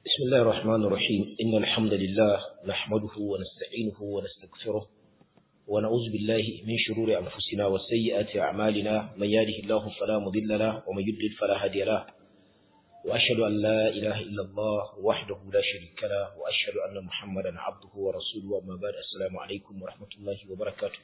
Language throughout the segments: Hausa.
بسم الله الرحمن الرحيم إن الحمد لله نحمده ونستعينه ونستغفره ونعوذ بالله من شرور أنفسنا وسيئات أعمالنا من يهده الله فلا مضل له ومن يضلل فلا هادي له وأشهد أن لا إله إلا الله وحده لا شريك له وأشهد أن محمدا عبده ورسوله وما بعد السلام عليكم ورحمة الله وبركاته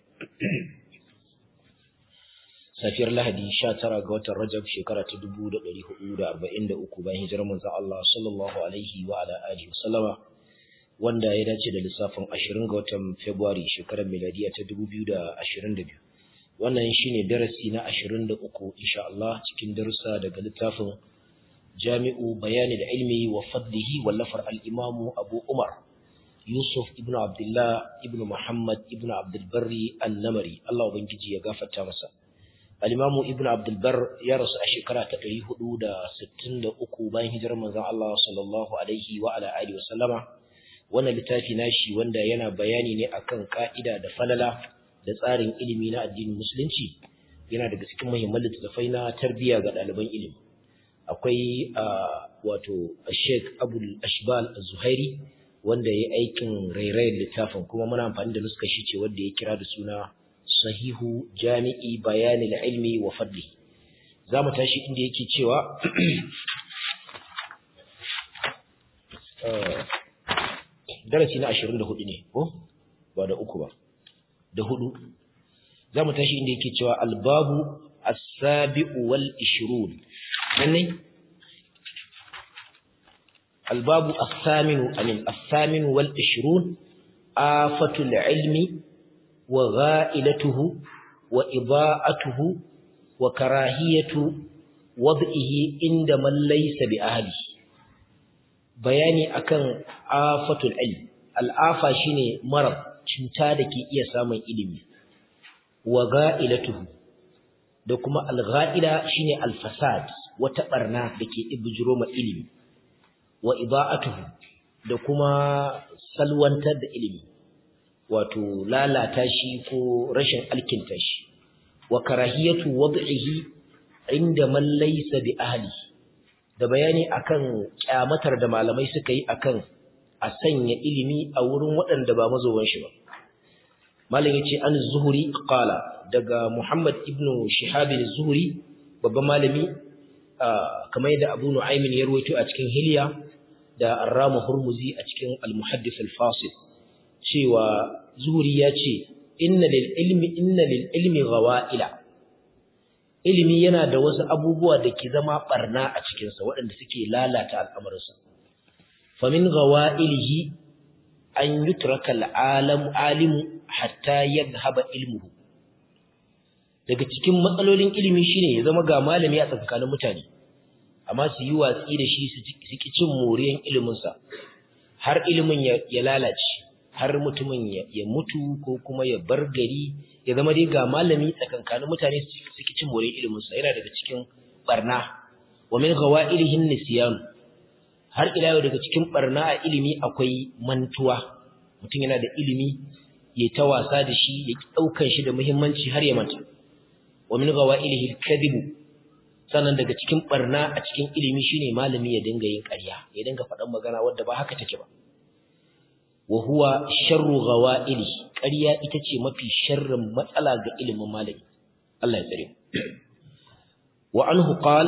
safiyar lahadi 19 ga watan rajab shekara ta 1443 bayan hijirar manzon Allah sallallahu alaihi wa ala alihi wasallama wanda ya dace da lissafin 20 ga watan february shekarar miladiya ta 2022 wannan shine darasi na 23 insha Allah cikin darussa daga littafin Jami'u Bayani da Ilmi wa Fadlihi wallafar al-Imam Abu Umar Yusuf ibn Abdullah ibn Muhammad ibn Abdul Barri an-Namari Allah ubangiji ya gafarta masa Al-Imamu Ibn Abdul Bar ya rasu a shekara ta 463 bayan hijirar manzon Allah sallallahu alaihi wa ala alihi wa sallama. Wannan littafi nashi wanda yana bayani ne akan ka'ida da falala da tsarin ilimi na addinin musulunci yana daga cikin muhimman littattafai na tarbiyya ga ɗaliban ilimi. Akwai wato Sheikh Abul Ashbal Az-Zuhairi wanda ya aikin rairayin littafin kuma muna amfani da nuska shi ce wanda ya kira da suna sahihu jami'i bayanin ilmi wa fadli za mu tashi inda yake cewa darasi na 24 ne ko ba da uku ba da hudu za mu tashi inda yake cewa albabu as-sabi'u wal 20 nan albabu as-saminu amin as-saminu wal 20 afatul ilmi وغائلته وإضاءته وكراهية وضعه عند من ليس بأهله bayani akan afatul ilm al'afa shine marad cuta dake iya samun ilimi wa ga'ilatuhu da kuma al-ga'ila shine al-fasad wata barna dake ibujiro ma ilimi wa ida'atuhu da kuma salwantar da ilimi wato lalata shi ko rashin alkinta shi wa karahiyatu wad'ihi inda man laysa bi ahli da bayani akan kyamatar da malamai suka yi akan a sanya ilimi a wurin waɗanda ba mazowan shi ba malam yace an zuhuri qala daga muhammad ibnu shihab az-zuhri babban malami kamar yadda abu nu'aymin ya rawaito a cikin hilya da arramu hurmuzi a cikin al-muhaddith al-fasil cewa zuri ya ce inna lil ilmi inna lil ilmi ghawa'ila ilimi yana da wasu abubuwa da ke zama barna a cikin sa waɗanda suke lalata al'amuransa fa min ghawa'ilihi an yutraka al'alam alimu hatta yadhhaba ilmuhu daga cikin matsalolin ilimi shine ya zama ga malami a tsakanin mutane amma su yi watsi da shi su ki cin moriyan iliminsa har ilimin ya lalace har mutumin ya mutu ko kuma ya bar gari ya zama dai ga malami tsakankanin mutane suke cin more ilimin sa yana daga cikin barna wa min ghawailihin nisyan har ila yau daga cikin barna a ilimi akwai mantuwa mutum yana da ilimi ya ta wasa da shi ya ki daukan shi da muhimmanci har ya manta wa min ghawailihi kadhibu sannan daga cikin barna a cikin ilimi shine malami ya dinga yin ƙarya ya dinga faɗan magana wadda ba haka take ba wa huwa sharru ghawaili ƙarya ita ce mafi sharrin matsala ga ilimin malami Allah ya tsare wa anhu qal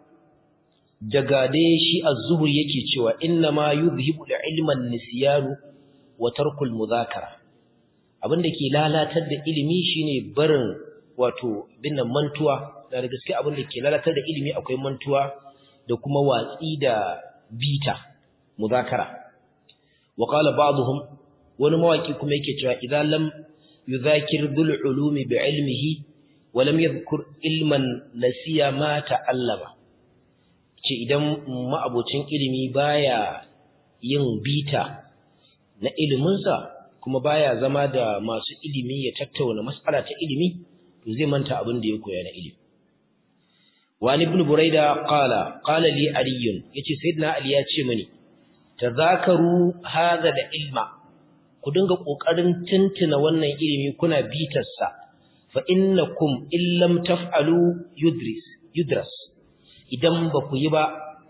daga dai shi az-zuhri yake cewa inna ma yuzhibu al-ilma an-nisyanu wa tarku al-mudhakara abinda ke lalatar da ilimi shine barin wato binnan mantuwa da gaske abinda ke lalatar da ilimi akwai mantuwa da kuma watsi da bita mudhakara وقال بعضهم wani mawaki kuma yake cewa idan lam yudhakir bil ulumi bi ilmihi wa lam yadhkur ilman nasiya ma ta'allama ce idan ma'abocin ilimi baya yin bita na iliminsa kuma baya zama da masu ilimi ya tattauna mas'ala ta ilimi to zai manta abin da ya koya na ilimi wani ibn buraida qala qala li aliyun yace sayyidina ali ya ce mani tazakaru hadha da ilma ku dinga kokarin tuntuna wannan ilimi kuna bitarsa fa innakum illam taf'alu yudris yudras idan ba ku yi ba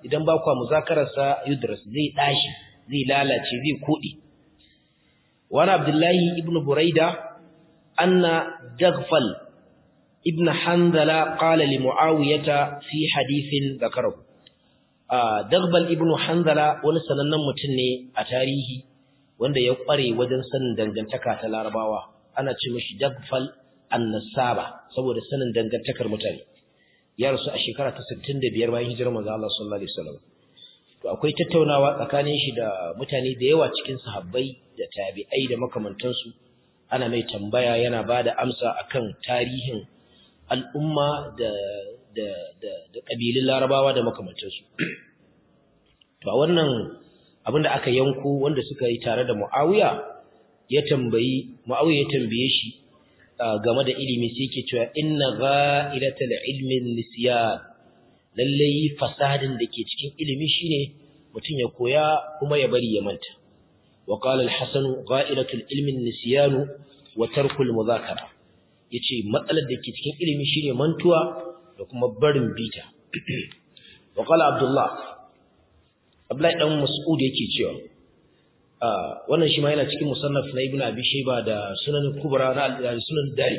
idan ba kwa muzakararsa yudras zai dashi zai lalace zai kodi wani abdullahi ibn buraida anna daghfal ibn hanzala qala li muawiyata fi hadithin zakarahu daghfal ibn hanzala wani sanannen mutum ne a tarihi wanda ya kware wajen sanin dangantaka ta larabawa ana ce mishi daghfal annasaba saboda sanin dangantakar mutane ya rasu a shekara ta 65 bayan hijirar manzo Allah sallallahu alaihi wasallam to akwai tattaunawa tsakanin shi da mutane da yawa cikin sahabbai da tabi'ai da makamantansu ana mai tambaya yana bada amsa akan tarihin al'umma da da da da kabilun Larabawa da makamantansu to a wannan abinda aka yanko wanda suka yi tare da Muawiya ya tambayi Muawiya ya tambaye shi game da ilimi sai yake cewa inna gha'ilatal ilmi nisyan lalle fasadin da ke cikin ilimi shine mutum ya koya kuma ya bari ya manta wa qala al-hasan gha'ilatul ilmi nisyan wa tarkul mudhakara yace matsalar da ke cikin ilimi shine mantuwa da kuma barin bita wa qala abdullah abdullahi dan mas'ud yake cewa wannan shi ma yana cikin musannaf na ibnu abi shayba da sunan kubra na sunan dari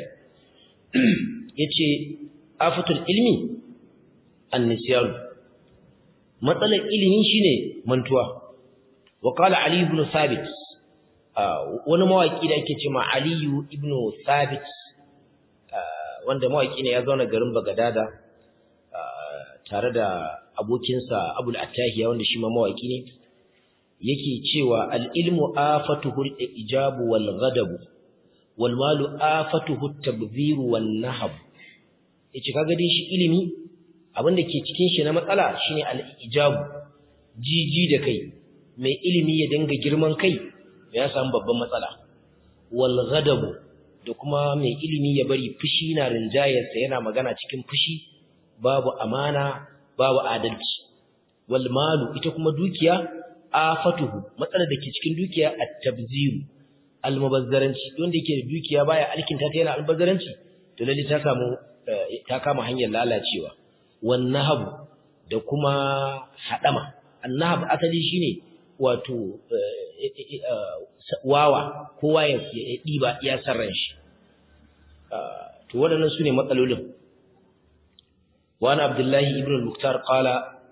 yace afatul ilmi an-nisyan matsalar ilimi shine mantuwa wa qala ali ibn thabit wani mawaki da yake cewa ali ibn thabit wanda mawaki ne ya zauna garin bagadada tare da abokinsa abul attahiya wanda shi ma mawaki ne yake cewa al-ilmu afatuhu al-ijabu wal ghadabu wal malu afatuhu at-tabdhiru wan nahab yace kaga dai shi ilimi abinda ke cikin shi na matsala shine al-ijabu jiji da kai mai ilimi ya dinga girman kai ya samu babban matsala wal ghadabu da kuma mai ilimi ya bari fushi na rinjayarsa yana magana cikin fushi babu amana babu adalci wal malu ita kuma dukiya afatuhu matsalar da ke cikin dukiya at-tabziru al-mubazzaranci wanda yake da dukiya baya alkinta ta yana albazzaranci to lalle ta samu ta kama hanyar lalacewa wan nahab da kuma hadama annahab asali shine wato wawa kowa ya diba ya sarran shi to waɗannan sune matsalolin wa ana abdullahi ibn al-muktar qala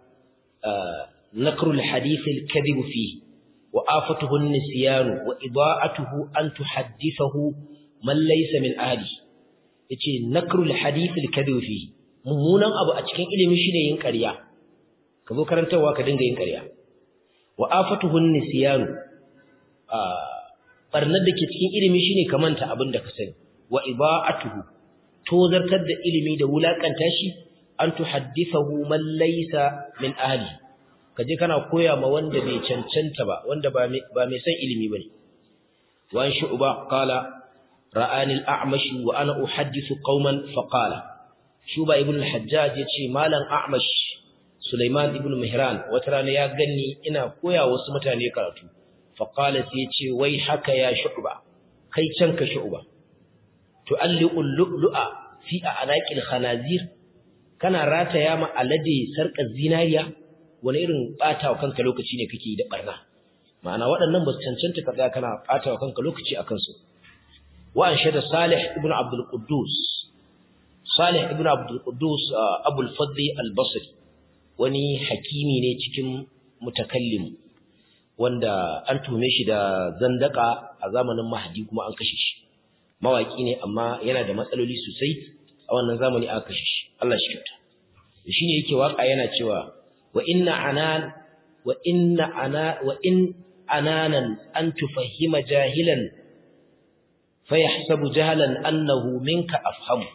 نكر الحديث الكذب فيه وآفته النسيان وإضاءته أن تحدثه من ليس من أهله yace nakrul hadith al-kadhib fi mummunan abu a cikin ilimi shine yin ƙarya ka zo karantawa ka dinga yin ƙarya wa afatuhu nisyan a barnar da ke cikin ilimi shine ka manta abin da ka sani wa iba'atuhu tozartar da ilimi da wulakanta shi an tuhaddithahu man laysa min ahli kaje kana koya ma wanda bai cancanta ba wanda ba mai san ilimi bane wa an shu'ba qala ra'ani al-a'mash wa ana uhaddithu qauman fa qala shuba ibn al-hajjaj yace malam a'mash sulaiman ibn mihran wata rana ya ganni ina koya wasu mutane karatu fa qala sai yace wai haka ya shu'ba kai can ka shu'ba tu'alliqu al-lu'lu'a fi a'naqil khanazir kana rataya ma alade sarkar zinariya wani irin bata wa kanka lokaci ne kake da barna ma'ana waɗannan ba su cancanta ka tsaya kana bata wa kanka lokaci akan su wa an shada salih ibn abdul quddus salih ibn abdul quddus abul fadli al-basri wani hakimi ne cikin mutakallim wanda an tume shi da zandaka a zamanin mahdi kuma an kashe shi mawaki ne amma yana da matsaloli sosai a wannan zamani aka kashe shi Allah shi kyauta shine yake waka yana cewa wa inna anan wa inna ana wa in ananan an tufahima jahilan fayahsabu jahalan annahu minka afhamu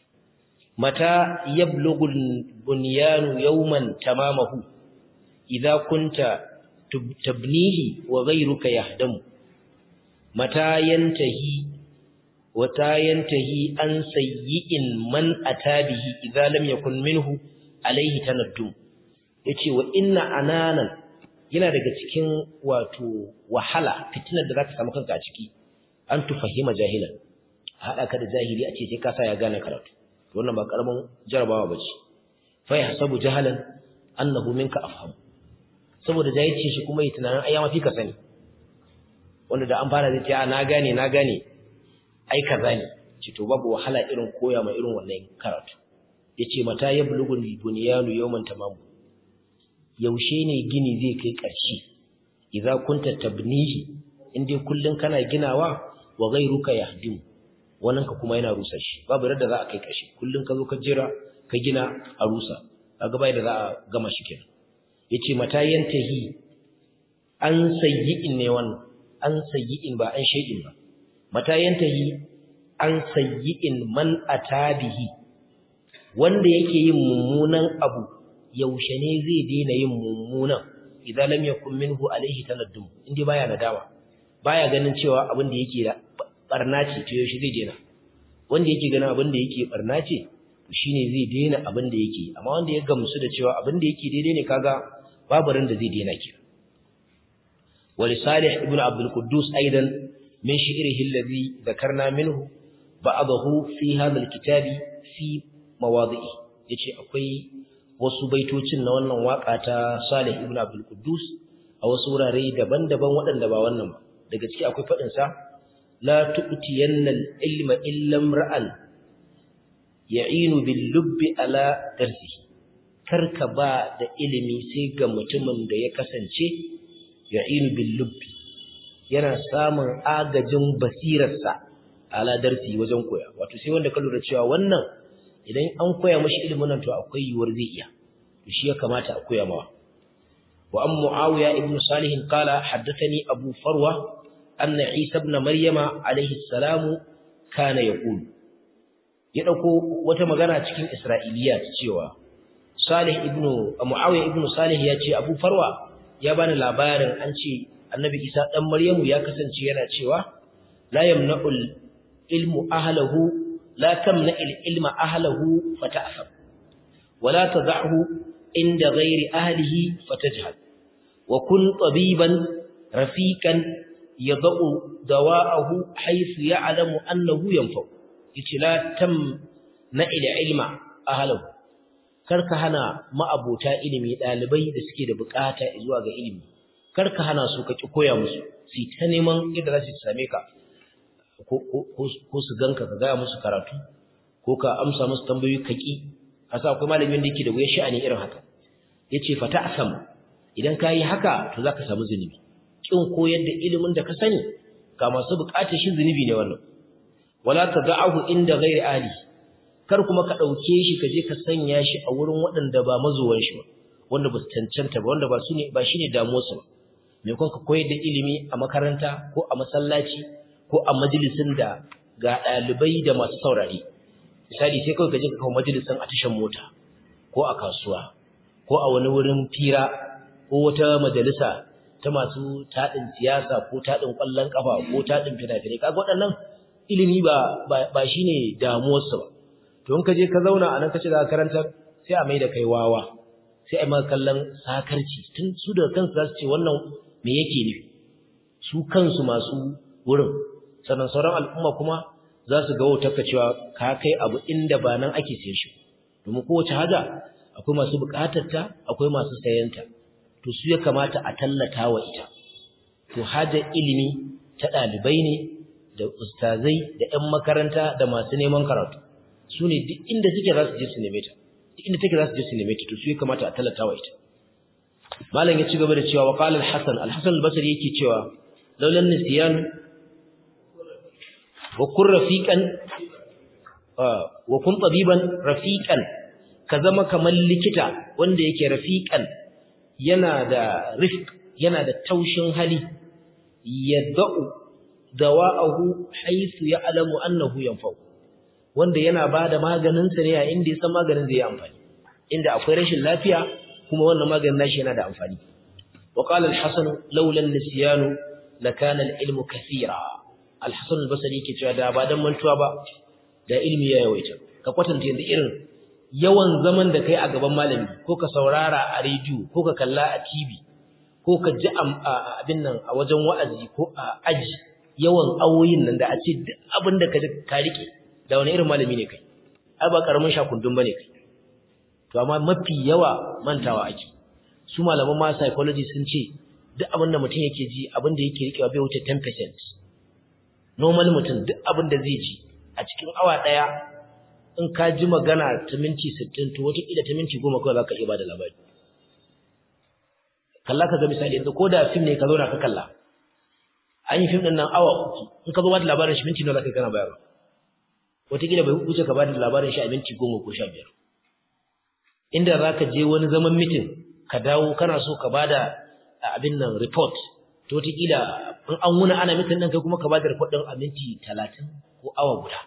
mata yablughu al-bunyanu yawman tamamahu idha kunta tabnihi wa ghayruka yahdamu mata yantahi wata yantahi an sayyi'in man atabihi idza lam yakun minhu alayhi tanaddum yace wa inna ananan yana daga cikin wato wahala fitinar da zaka samu kanka a ciki an tufahima jahilan hada ka da jahili a ce sai ka sa ya gane karatu wannan ba karamin jarabawa bace fa yahsabu jahalan annahu minka afham saboda jahilci shi kuma yi tunanin ai ya mafi ka sani wanda da an fara zai ce na gane na gane ai kaza ne ce to babu wahala irin koya ma irin wannan karatu yace mata yablugul bunyanu yawman tamam yaushe ne gini zai kai ƙarshe idza kunta tabnihi inde kullun kana ginawa wa ghayruka yahdim wannan ka kuma yana rusa shi babu yadda za a kai ƙarshe kullun ka zo ka jira ka gina a rusa kaga bai da za a gama shi kenan yace mata yantahi an sayyi'in ne wannan an sayyi'in ba an shay'in ba mata yantahi an sayyi'in man atabihi wanda yake yin mummunan abu yaushe ne zai daina yin mummunan idan lam yakun minhu alaihi tanaddum inda baya nadama baya ganin cewa abin da yake da barna ce to yaushe zai daina wanda yake ganin abin da yake barna ce to shine zai daina abin da yake amma wanda ya gamsu da cewa abin da yake daidai ne kaga babu ran da zai daina ki ولصالح ابن عبد القدوس أيضا من شعره الذي ذكرنا منه بعضه في هذا الكتاب في مواضعه yace akwai wasu baitocin na wannan waka ta Salih ibn Abdul Quddus a wasu wurare daban-daban waɗanda ba wannan ba daga ciki akwai fadin sa la tu'tiyanna al-ilma illa imra'an ya'inu bil lubbi ala darsihi karka ba da ilimi sai ga mutumin da ya kasance ya'inu bil lubbi yana samun agajin basirarsa ala darsi wajen koya wato sai wanda ka lura cewa wannan idan an koya mashi ilimin nan to akwai yiwuwar zai iya to shi ya kamata a koya mawa wa an muawiya ibn salih qala haddathani abu farwa anna isa ibn maryama alayhi salam kana yaqul ya dauko wata magana cikin isra'iliyat cewa salih ibn muawiya ibn salih ya ce abu farwa ya bani labarin an ce annabi isa dan maryamu ya kasance yana cewa la yamna'ul ilmu ahlahu la tamna'il ilma ahlahu fata'sam wa la tad'ahu inda ghairi ahlihi fatajhal wa kun tabiban rafiqan yad'u dawa'ahu haythu ya'lamu annahu yanfa yace la tamna'il ilma ahlahu karka hana ma'abota ilimi dalibai da suke da bukata zuwa ga ilimi karka hana su ka ki koya musu su ta neman yadda za su same ka ko su ganka ka gaya musu karatu ko ka amsa musu tambayoyi ka ki asa akwai malamin da yake da wayar sha'ani irin haka yace fata asam idan ka yi haka to zaka samu zunubi kin koyar da ilimin da ka sani ga masu bukatar shi zunubi ne wannan wala tad'ahu inda ghairi ahli kar kuma ka dauke shi ka je ka sanya shi a wurin waɗanda ba mazuwan shi ba wanda ba su cancanta ba wanda ba su ne ba shine damuwarsu ba me kun ka koyar da ilimi a makaranta ko a masallaci ko a majalisin da ga ɗalibai da masu saurare misali sai kawai ka je ka kawo majalisin a tashan mota ko a kasuwa ko a wani wurin fira ko wata majalisa ta masu taɗin siyasa ko taɗin ƙwallon ƙafa ko taɗin fina-finai kaga waɗannan ilimi ba ba shine damuwarsu ba to in ka je ka zauna a nan ka ce za ka karanta sai a mai da kai wawa sai a yi maka kallon sakarci tun su da kansu za su ce wannan me yake nufi su kansu masu wurin sannan sauran al'umma kuma za su ga wautarka cewa ka kai abu inda ba nan ake siyan shi domin kowace haja akwai masu bukatarta akwai masu sayanta to su ya kamata a tallata wa ita to hajar ilimi ta ɗalibai ne da ustazai da 'yan makaranta da masu neman karatu su ne duk inda suke za su je su neme ta duk inda take za su je su neme ta to su ya kamata a tallata wa ita malam ya ci gaba da cewa wa qala al-hasan al-hasan al-basri yake cewa laulan nisyan wa kun rafiqan wa kun tabiban rafiqan ka zama kamar likita wanda yake rafiqan yana da rifq yana da taushin hali yad'u dawa'ahu haythu ya'lamu annahu yanfa'u wanda yana bada maganin sa ne a inda yasan maganin zai yi amfani inda akwai rashin lafiya kuma wannan maganin nashi yana da amfani wa qala al-hasan laula an-nisyan lakana al-ilmu kathira al-hasan al-basri yake cewa da ba dan mantuwa ba da ilmi ya yawaita ka kwatanta yanzu irin yawan zaman da kai a gaban malami ko ka saurara a rediyo ko ka kalla a TV ko ka ji abin nan a wajen wa'azi ko a aji yawan awoyin nan da a ce duk abin da ka ji ka rike da wani irin malami ne kai ai ba karamin shakundun bane kai to amma mafi yawa mantawa ake su malaman ma psychology sun ce duk abin da mutum yake ji abin da yake rikewa bai wuce 10% normal mutum duk abin da zai ji a cikin awa daya in ka ji magana ta minti 60 to wata kila ta minti 10 kawai zaka iya bada labari kalla ka ga misali yanzu ko da film ne ka zo na ka kalla an yi film din nan awa uku in ka zo bada labarin shi minti nawa zaka kana bayarwa wata kila bai wuce ka bada labarin shi a minti 10 ko 15 inda zaka je wani zaman meeting ka dawo kana so ka bada abin nan report to wataƙila in an wuna ana mitin ɗin kai kuma ka bada report ɗin a minti talatin ko awa guda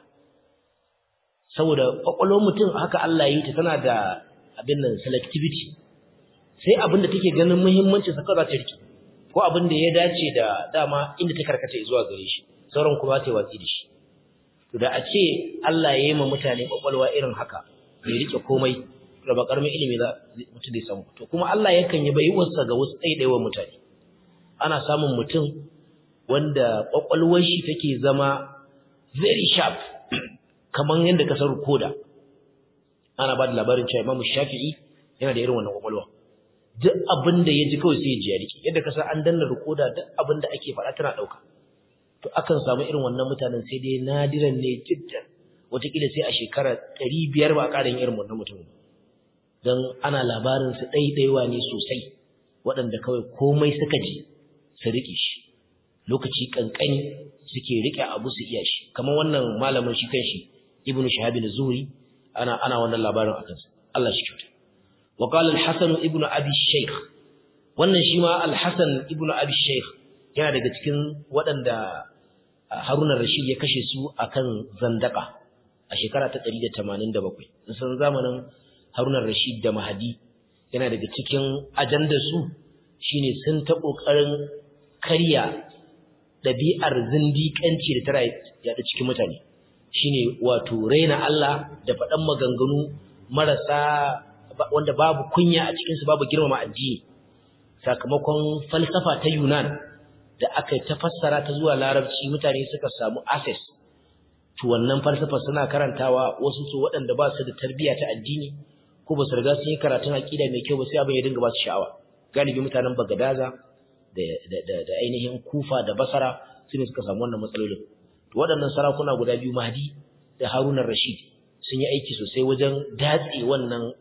saboda ƙwaƙwalwar mutum haka Allah ya yi ta tana da abin nan selectivity sai abin da take ganin muhimmancin sa kawai za ta rike ko abin da ya dace da dama inda ta karkata zuwa gare shi sauran kuma ta yi watsi da shi to da a ce Allah ya yi ma mutane ƙwaƙwalwa irin haka ya rike komai da ba karamin ilimi za mutum zai samu to kuma Allah yakan yi baiwarsa ga wasu ɗaiɗaiwa mutane ana samun mutum wanda ƙwaƙwalwar shi take zama very sharp kamar yadda kasar koda ana ba da labarin cewa Imam Shafi'i yana da irin wannan ƙwaƙwalwa duk abin da ya ji kawai sai ya ji ya rike yadda kasar an danna rikoda duk abin da ake faɗa tana ɗauka to akan samu irin wannan mutanen sai dai nadiran ne jiddan wataƙila sai a shekara ɗari biyar ba a ƙarin irin wannan mutumin don ana labarin su ɗaiɗaiwa ne sosai waɗanda kawai komai suka ji su riƙe shi lokaci ƙanƙani suke riƙe abu su iya shi kamar wannan malamin shi kanshi ibnu shahabin zuhri ana ana wannan labarin akan sa Allah shi kyauta wa qala al-hasan ibnu abi shaykh wannan shi ma al-hasan ibnu abi shaykh yana daga cikin waɗanda Haruna Rashid ya kashe su akan zandaka a shekara ta 187 sun zamanin Haruna Rashid da Mahadi yana daga cikin ajandar su shine sun ta kokarin karya dabi'ar zindiƙanci da tara yaɗa cikin mutane shine wato raina Allah da faɗan maganganu marasa wanda babu kunya a cikin su babu girmama addini sakamakon falsafa ta Yunan da aka ta fassara ta zuwa Larabci mutane suka samu access to wannan falsafa suna karantawa wasu su waɗanda ba su da tarbiyya ta addini ko ba su riga sun yi karatun aqida mai kyau ba sai abin ya dinga ba su sha'awa galibi mutanen Bagadaza da da da ainihin Kufa da Basra su ne suka samu wannan matsalolin to waɗannan sarakuna guda biyu Mahdi da Haruna Rashid sun yi aiki sosai wajen datse wannan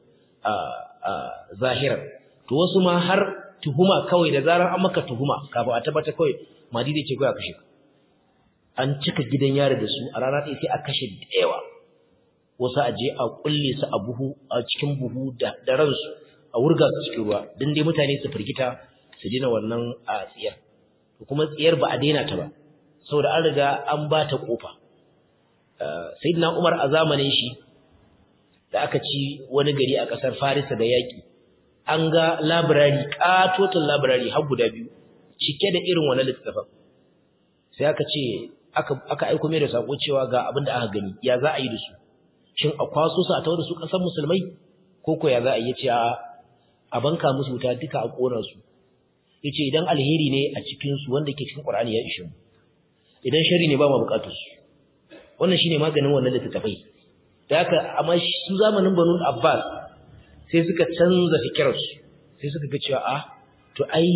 zahirar to wasu ma har tuhuma kawai da zarar an maka tuhuma kafin a tabbata kawai Mahdi zai ce kawai a kashe ka an cika gidan yari da su a rana ɗaya sai a kashe da yawa wasu a je a kulle su a buhu a cikin buhu da da ransu a wurga su cikin ruwa dan dai mutane su firgita su dina wannan a tsiyar kuma tsiyar ba a daina ta ba saboda an riga an ba ta kofa sayyidina Umar a zamanin shi da aka ci wani gari a kasar Farisa da yaki an ga library katotin library har guda biyu cike da irin wannan littafin sai aka ce aka aka aika mai da sako cewa ga abin da aka gani ya za a yi da su shin a kwaso su a tawo da su kasar musulmai ko ko ya za a yi ce a banka musu wuta duka a kona su yace idan alheri ne a cikin su wanda ke cikin Qur'ani ya ishe mu idan shari ne ba mu bukatar su wannan shine maganin wannan littafai da haka amma su zamanin Banu Abbas sai suka canza fikirarsu sai suka ga cewa a to ai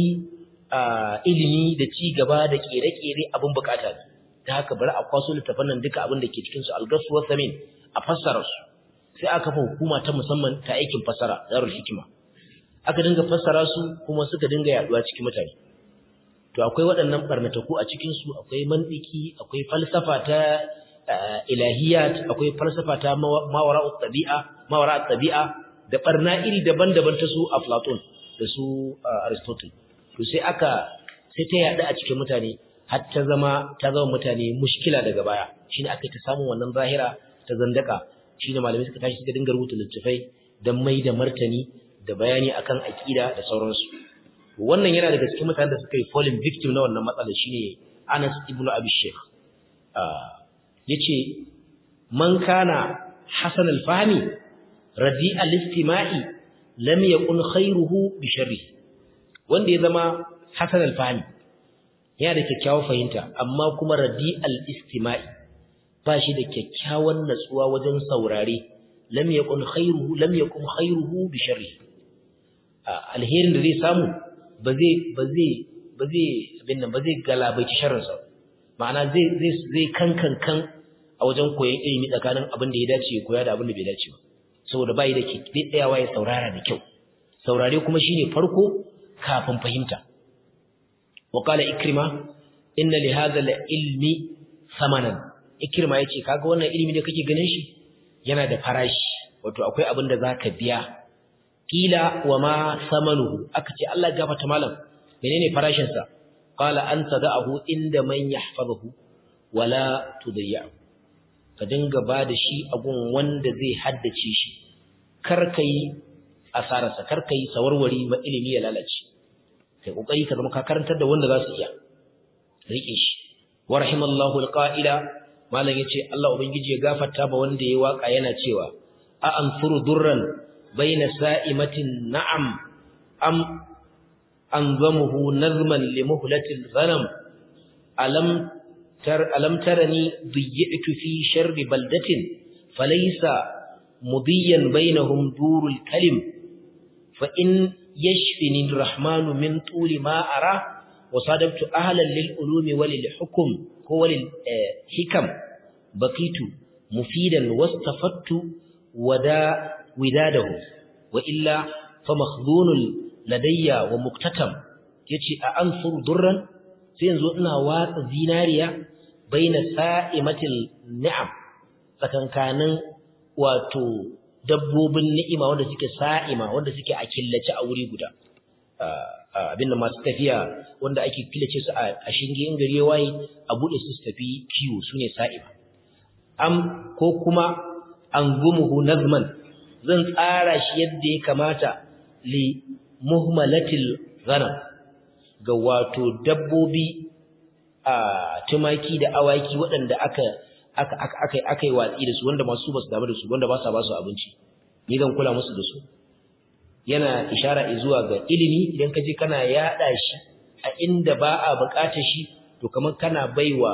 ilimi da ci gaba da kere-kere abin bukata ne da haka bari a kwaso littafan nan duka abin da ke cikin su algasu wa samin a fassara su sai aka kafa hukuma ta musamman ta aikin fassara darul hikima aka dinga fassara su kuma suka dinga yaduwa cikin mutane to akwai waɗannan barnataku a cikin su akwai mantiki akwai falsafa ta ilahiyat akwai falsafa ta mawara'ut tabi'a mawara'ut tabi'a da barna iri daban-daban ta su Aflatun da su Aristotle to sai aka sai ta yada a cikin mutane har ta zama ta zama mutane mushkila daga baya shine aka ta samu wannan zahira ta zandaka shine malamai suka tashi suka dinga rubuta littafai dan mai da martani da bayani akan aqida da sauransu wannan yana daga cikin mutanen da suka yi falling victim na wannan matsalar shine Anas ibn Abi Sheikh yace man kana hasan al-fahmi radi al-istima'i lam yakun khairuhu bi sharri wanda ya zama hasan al-fahmi yana da kyakkyawar fahimta amma kuma radi al-istima'i ba shi da kyakkyawan natsuwa wajen saurare lam yakun khairuhu lam yakun khairuhu bi sharri alherin da zai samu ba zai ba zai ba zai abin nan ba zai galabaici sharrinsa ma'ana zai zai zai kankan kan a wajen koyon ilimi tsakanin abin da ya dace ya koya da abin da bai dace ba saboda bai da ke tsayawa ya saurara da kyau saurare kuma shine farko kafin fahimta wa qala ikrima inna li hadha al-ilmi thamanan ikrima yace kaga wannan ilimi da kake ganin shi yana da farashi wato akwai abin da zaka biya kila wa ma thamanuhu aka ce Allah ya gafarta malam menene farashin sa qala an tada'ahu inda man yahfazuhu wala tudayyahu ka dinga ba da shi a gun wanda zai haddace shi kar kai asararsa kar kai sawarwari ma ilimi ya lalace kai kokari ka zama ka karantar da wanda za su iya rike shi wa rahimallahu alqa'ila malam yace Allah ubangiji ya gafarta ba wanda yayi waka yana cewa a anfuru durran baina sa'imatin na'am am anzamuhu nazman li muhlatil ghanam alam tar alam tarani diyyitu fi sharri baldatin falaysa mudiyan bainahum durul kalim fa in yashfini arrahmanu min tuli ma ara وصادفت أهلا للعلوم وللحكم هو للحكم بقيت مفيدا واستفدت ودا وداده وإلا فمخذون لدي ومكتتم يتي أنصر ضرا سينزو إنا واق زيناريا بين سائمة النعم فكان كان واتو dabbobin ni'ima wanda suke sa'ima wanda suke a killace a wuri guda abin da masu tafiya wanda ake killace su a shinge in gari waye a bude su tafi kiwo sune sa'ima am ko kuma an gumuhu nazman zan tsara shi yadda ya kamata li muhmalatil ghanam ga wato dabbobi a tumaki da awaki waɗanda aka aka aka aka yi watsi da su wanda masu basu damu da su wanda ba sa ba su abinci ni zan kula musu da su yana ishara zuwa ga ilimi idan ka je kana yada shi a inda ba a bukatar shi to kamar kana baiwa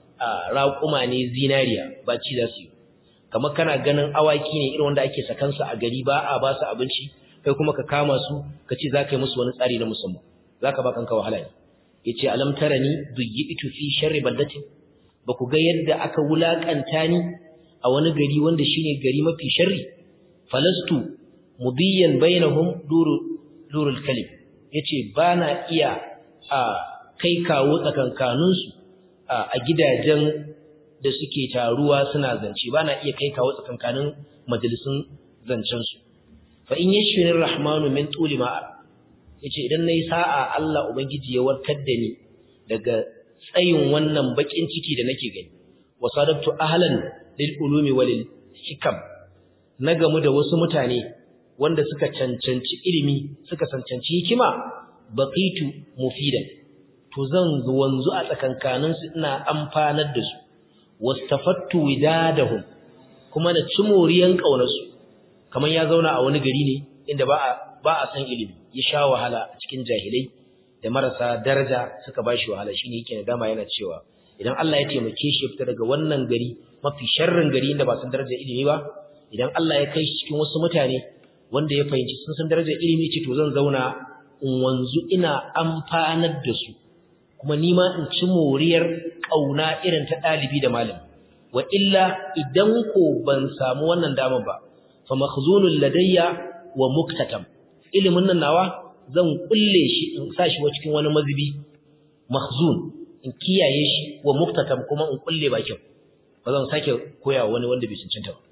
raƙuma ne zinariya ba ci za su yi kamar kana ganin awaki ne irin wanda ake sakansu a gari ba a ba su abinci kai kuma ka kama su ka ce za ka yi musu wani tsari na musamman za ka ba kanka wahala ne ya ce alam tarani duyyitu fi sharri baldatin ba ku ga yadda aka wulakanta ni a wani gari wanda shine gari mafi sharri falastu mudiyan bainahum duru durul kalim yace bana iya a kai kawo tsakankanin su a gidajen da suke taruwa suna zance bana iya kai kawo tsakankanin majalisun zancen su fa in yashfir rahmanu min tuli ma yace idan nayi sa'a Allah ubangiji ya warkar da ni daga tsayin wannan bakin ciki da nake gani wasadabtu ahlan lil ulumi walil hikam na gamu da wasu mutane wanda suka cancanci ilimi suka cancanci hikima baqitu mufidan to zan wanzu a tsakankanin su ina amfanar da su wastafattu widadahum kuma na ci moriyan kaunar su kaman ya zauna a wani gari ne inda ba a ba a san ilimi ya sha wahala a cikin jahilai da marasa daraja suka bashi wahala shine yake nadama yana cewa idan Allah ya taimake shi fita daga wannan gari mafi sharrin gari inda ba san darajar ilimi ba idan Allah ya kai shi cikin wasu mutane wanda ya fahimci sun san darajar ilimi ce to zan zauna in wanzu ina amfanar da su kuma ni ma in ci moriyar kauna irin ta dalibi da malami wa illa idan ko ban samu wannan dama ba fa makhzunul ladayya wa muktatam ilimin nan nawa zan kulle shi in sa shi cikin wani mazubi makhzun in kiyaye shi wa muktatam kuma in kulle bakin ba zan sake koya wani wanda bai cancanta ba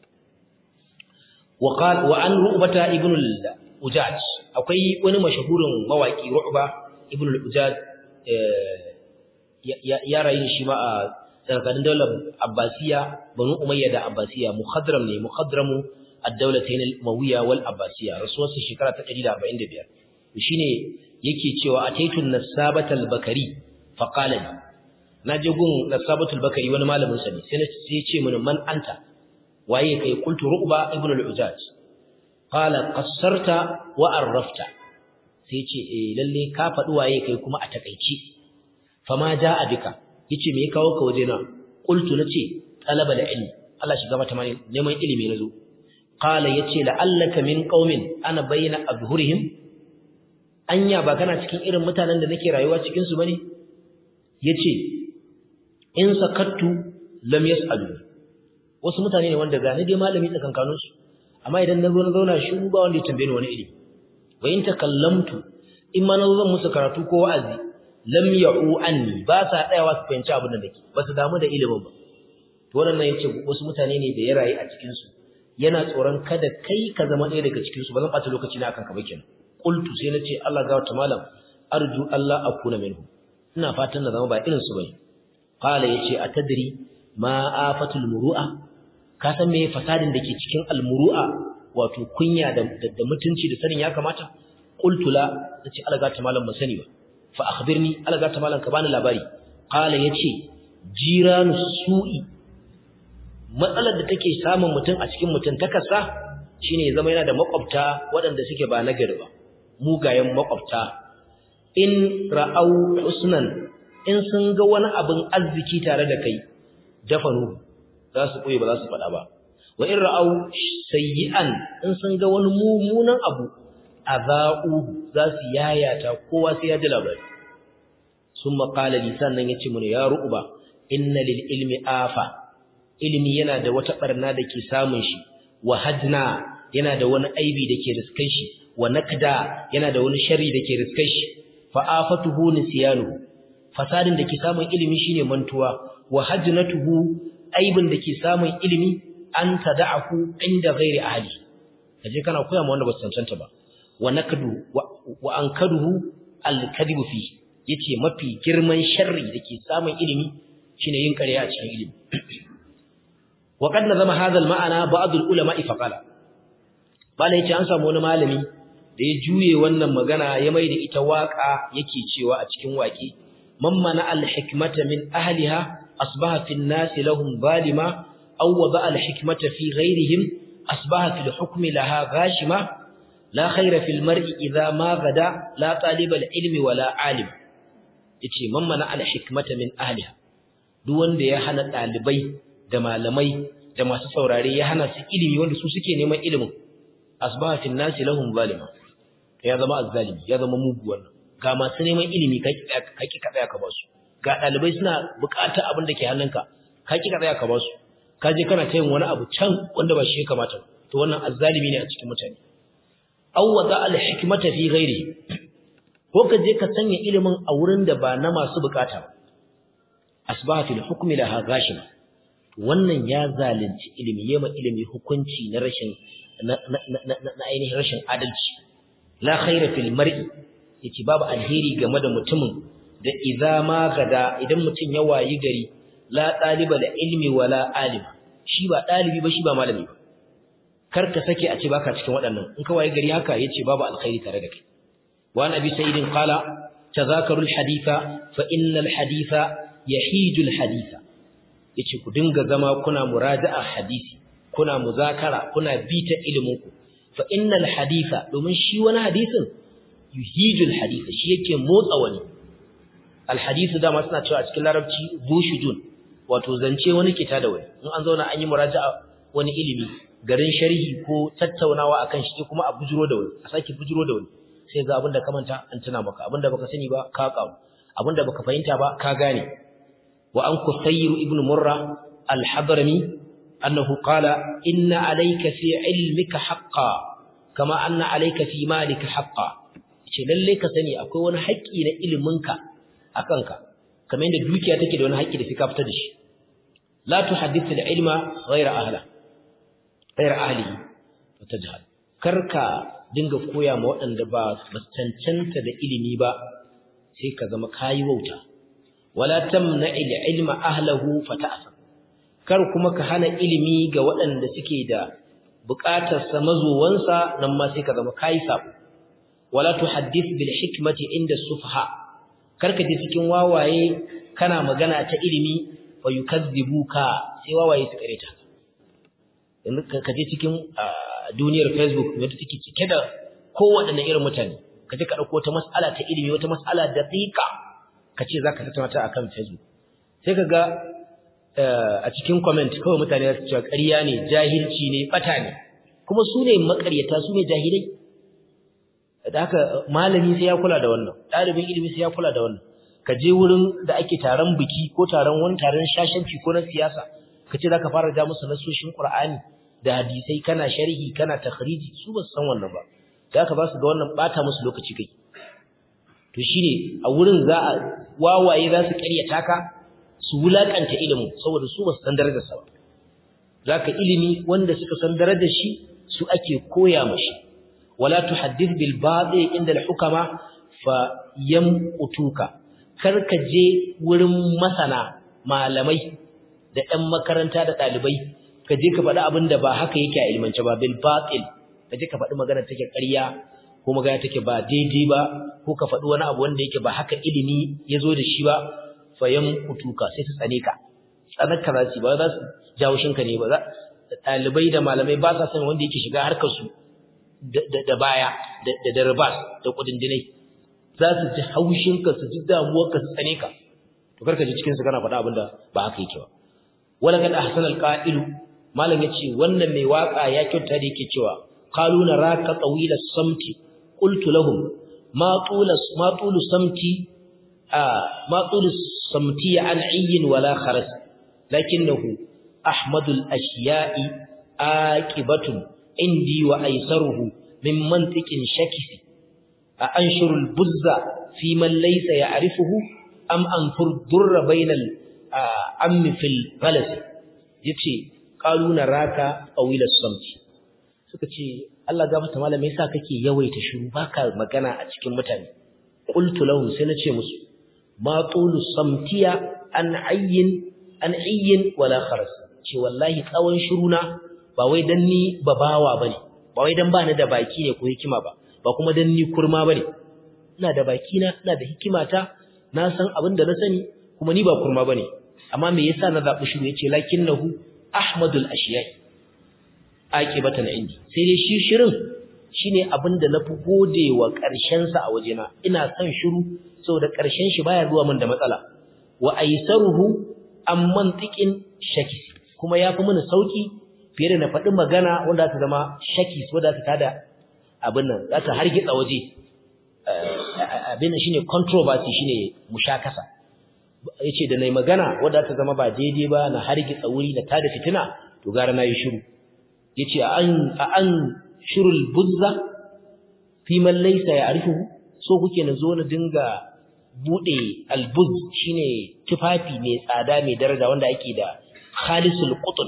وقال وعن رؤبة ابن الأجاج akwai wani mashahurin mawaki Ru'ba ibn al-Ujaj ya rayu shi ma a tsakanin daular Abbasiya Banu Umayya da Abbasiya mukhadram ne mukhadramu ad-dawlatayn al-Umayya wal Abbasiya rasuwarsa shekara ta 145 shine yake cewa ataitu nasabatal bakari fa qala li naje gun nasabatul bakari wani malamin sa ne sai ya ce mun man anta waye kai kuntu ru'ba ibn al-ujaj qala qassarta wa arrafta sai ce eh lalle ka faɗi waye kai kuma a takeici fama jaa bika yace me ya kawo ka waje na qultu nace talaba da ilmi Allah shiga mata mani neman ilimi nazo qala yace la'allaka min qaumin ana bayna azhurihim anya ba kana cikin irin mutanen da nake rayuwa cikin su bane yace in sakattu lam yasalu wasu mutane ne wanda gani dai malami tsakankanin su amma idan na zo na zauna shi ba wanda ya tambaye ni wani ilimi wa in takallamtu in ma na zo zan musu karatu ko wa'azi lam ya'u anni ba sa tsayawa su fahimci abin da nake ba su damu da ilimin ba to wannan yace wasu mutane ne da ya rayu a cikin su yana tsoron kada kai ka zama ɗaya daga cikin su ba zan ɓata lokaci na akan ka ba kenan qultu sai nace Allah ga wata malam arju Allah akuna minhu ina fatan na zama ba irin su bane qala yace atadri ma afatul muru'a ka san me fasadin da ke cikin almuru'a wato kunya da da mutunci da sanin ya kamata qultu la nace Allah ga ta malam ban sani ba fa akhbirni Allah ga ta malam ka bani labari qala yace jiranu su'i matsalar da take samun mutum a cikin mutum takasa shine zama yana da makwabta waɗanda suke ba nagari ba mugayen makwabta in ra'au husnan in sun ga wani abin arziki tare da kai dafanu za su koyi ba za su faɗa ba wa in ra'au sayyi'an in sun ga wani mummunan abu azau za su yayata kowa sai ya ji labari sun maƙala lisan nan ya ce mana ya ru'uba inna lil ilmi afa ilimi yana da wata barna da ke samun shi wa hadna yana da wani aibi da ke riskan shi wa nakda yana da wani sharri da ke riskan shi fa afatuhu nisyanu fasadin da ke samun ilimi shine mantuwa wa hajnatuhu aibin da ke samun ilimi an tada'ahu inda ghairi ahli kaje kana koya ma wanda ba su cancanta ba wa nakdu wa ankaduhu al-kadhibu fi yace mafi girman sharri da ke samun ilimi shine yin ƙarya a cikin ilimi وقد نظم هذا المعنى بعض العلماء فقال bala yace an samu wani malami da ya juye wannan magana ya mai da ita waka yake cewa a cikin waki man mana al hikmata min ahliha asbaha fi an-nas lahum zalima aw wada al hikmata fi ghayrihim asbaha fi al-hukmi laha ghashima la khayra fi al-mar'i idha ma gada la taliba al-ilmi wala alim yace man mana al hikmata min ahliha duk wanda ya hana dalibai da malamai da masu saurare ya hana su ilimi wanda su suke neman ilimin asbaha fil nasi lahum zalima ya zama azzalimi ya zama mugu wannan ga masu neman ilimi ka ki ka tsaya ka ba su ga dalibai suna bukata abin da ke hannunka ka ki ka tsaya ka ba su ka je kana ta yin wani abu can wanda ba shi ya kamata to wannan azzalimi ne a cikin mutane aw wada al hikmata fi ghairi ko ka je ka sanya ilimin a wurin da ba na masu bukata ba asbaha fil hukmi laha ghashima wannan ya zalunci ilimi yema ilimi hukunci na rashin na ainihin rashin adalci la khaira fil mar'i yace babu alheri game da mutumin da idza ma gada idan mutum ya wayi gari la taliba da ilmi wala alim shi ba dalibi ba shi ba malami ba kar ka sake a ce baka cikin waɗannan in ka wayi gari haka yace babu alkhairi tare da kai wa nabi sayyidin qala tadhakaru alhaditha fa innal haditha yahiju alhaditha yace ku dinga zama kuna muraja'a hadisi kuna muzakara kuna bita iliminku fa innal haditha domin shi wani hadisin yuhijul haditha shi yake motsa wani al hadithu dama suna cewa a cikin larabci bushudun wato zance wani kita da wani in an zauna an yi muraja'a wani ilimi garin sharhi ko tattaunawa akan shi kuma a bujuro da wani a sake bujuro da wani sai ga abinda ka manta an tuna maka abinda baka sani ba ka kawo abinda baka fahimta ba ka gane wa an kusayru ibn murra al-hadrami annahu qala inna alayka fi ilmika haqqan kama anna alayka fi malika haqqan ce lalle ka sani akwai wani haƙƙi na iliminka akan ka kamar yadda dukiya take da wani haƙƙi da fika fitar da shi la tuhaddith al-ilma ghayra ahla ghayra ahlihi wa tajhal karka dinga koya ma waɗanda ba su cancanta da ilimi ba sai ka zama kayi wauta wala tamna ilma ahlahu fata'asa kar kuma ka hana ilimi ga waɗanda suke da buƙatar sa mazuwansa nan ma sai ka zama kai sabo wala tuhaddith bil hikmati inda sufha kar ka je cikin wawaye kana magana ta ilimi wa yukazzibuka sai wawaye su kareta yanzu ka je cikin duniyar facebook wanda take cike da kowaɗanne irin mutane ka je ka ɗauko wata mas'ala ta ilimi wata mas'ala daqiqa ka ce za ka tattauna ta akan facebook sai ka ga a cikin comment kawai mutane za su cewa ƙarya ne jahilci ne ɓata ne kuma su ne maƙaryata su ne jahilai da haka malami sai ya kula da wannan ɗalibin ilimi sai ya kula da wannan ka je wurin da ake taron biki ko taron wani taron shashanci ko na siyasa ka ce zaka fara ja musu nasoshin Qur'ani da hadisai kana sharhi kana takhriji su ba su san wannan ba da haka ba su ga wannan bata musu lokaci kai to shine a wurin za a wawaye za su ƙaryata ka su wulakanta ilimin saboda su ba su san darajar sa ba zaka ilimi wanda suka san darajar shi su ake koya mashi wala tuhaddith bil batil inda al hukama fa yamutuka kar ka je wurin masana malamai da ɗan makaranta da ɗalibai ka je ka faɗi abin da ba haka yake a ilmance ba bil batil ka je ka faɗi magana take ƙarya ko magana take ba daidai ba ko ka faɗi wani abu wanda yake ba haka ilimi ya zo da shi ba fayan kutuka sai su tsane ka tsanar ka za su ba za su jawo shinka ne ba za ɗalibai da malamai ba sa son wanda yake shiga harkar su da baya da da ribas da kudindinai za su ji haushinka su ji damuwarka su tsane ka to karka ji cikin su kana faɗa abin da ba haka yake ba wala kad ahsana alqa'ilu malam yace wannan mai waka ya kyauta da yake cewa qalu naraka tawila samti qultu lahum ma tula ma tulu samti ma tulu samti an ayyin wala kharas lakinnahu ahmadul ashiya'i aqibatun indi wa aisaruhu min mantiqin shakisi a anshurul buzza fi man laysa ya'rifuhu am anfur durra bainal ammi fil ghalas yace qalu naraka awila samti suka ce Allah gafarta malama yasa kake yawaita shiru baka magana a cikin mutane qultu lahum sai nace musu ma tulu samtiya an ayyin an ayyin wala kharas ce wallahi tsawon shiruna ba wai dan ni babawa bane ba wai dan bani da baki ne ko hikima ba ba kuma dan ni kurma bane ina da baki na ina da hikimata na san abin da na sani kuma ni ba kurma bane amma me yasa na zabi shiru yace lakinnahu ahmadul ashiyai aqibatan indi sai dai shi shirin shine abin da nafi godewa karshen sa a wajena ina son shiru saboda karshen shi baya zuwa min da matsala wa aisaruhu am mantiqin shakis kuma yafi mini sauki fiye da na faɗi magana wanda ta zama shakis wanda ta tada abin nan za ta hargitsa waje abin nan shine controversy shine mushakasa yace da nayi magana wanda ta zama ba daidai ba na hargitsa wuri na tada fitina to gara nayi shiru yace an an shurul buzza fi man laysa ya'rifuhu so kuke na zo na dinga bude albuz shine tufafi mai tsada mai daraja wanda ake da khalisul qutn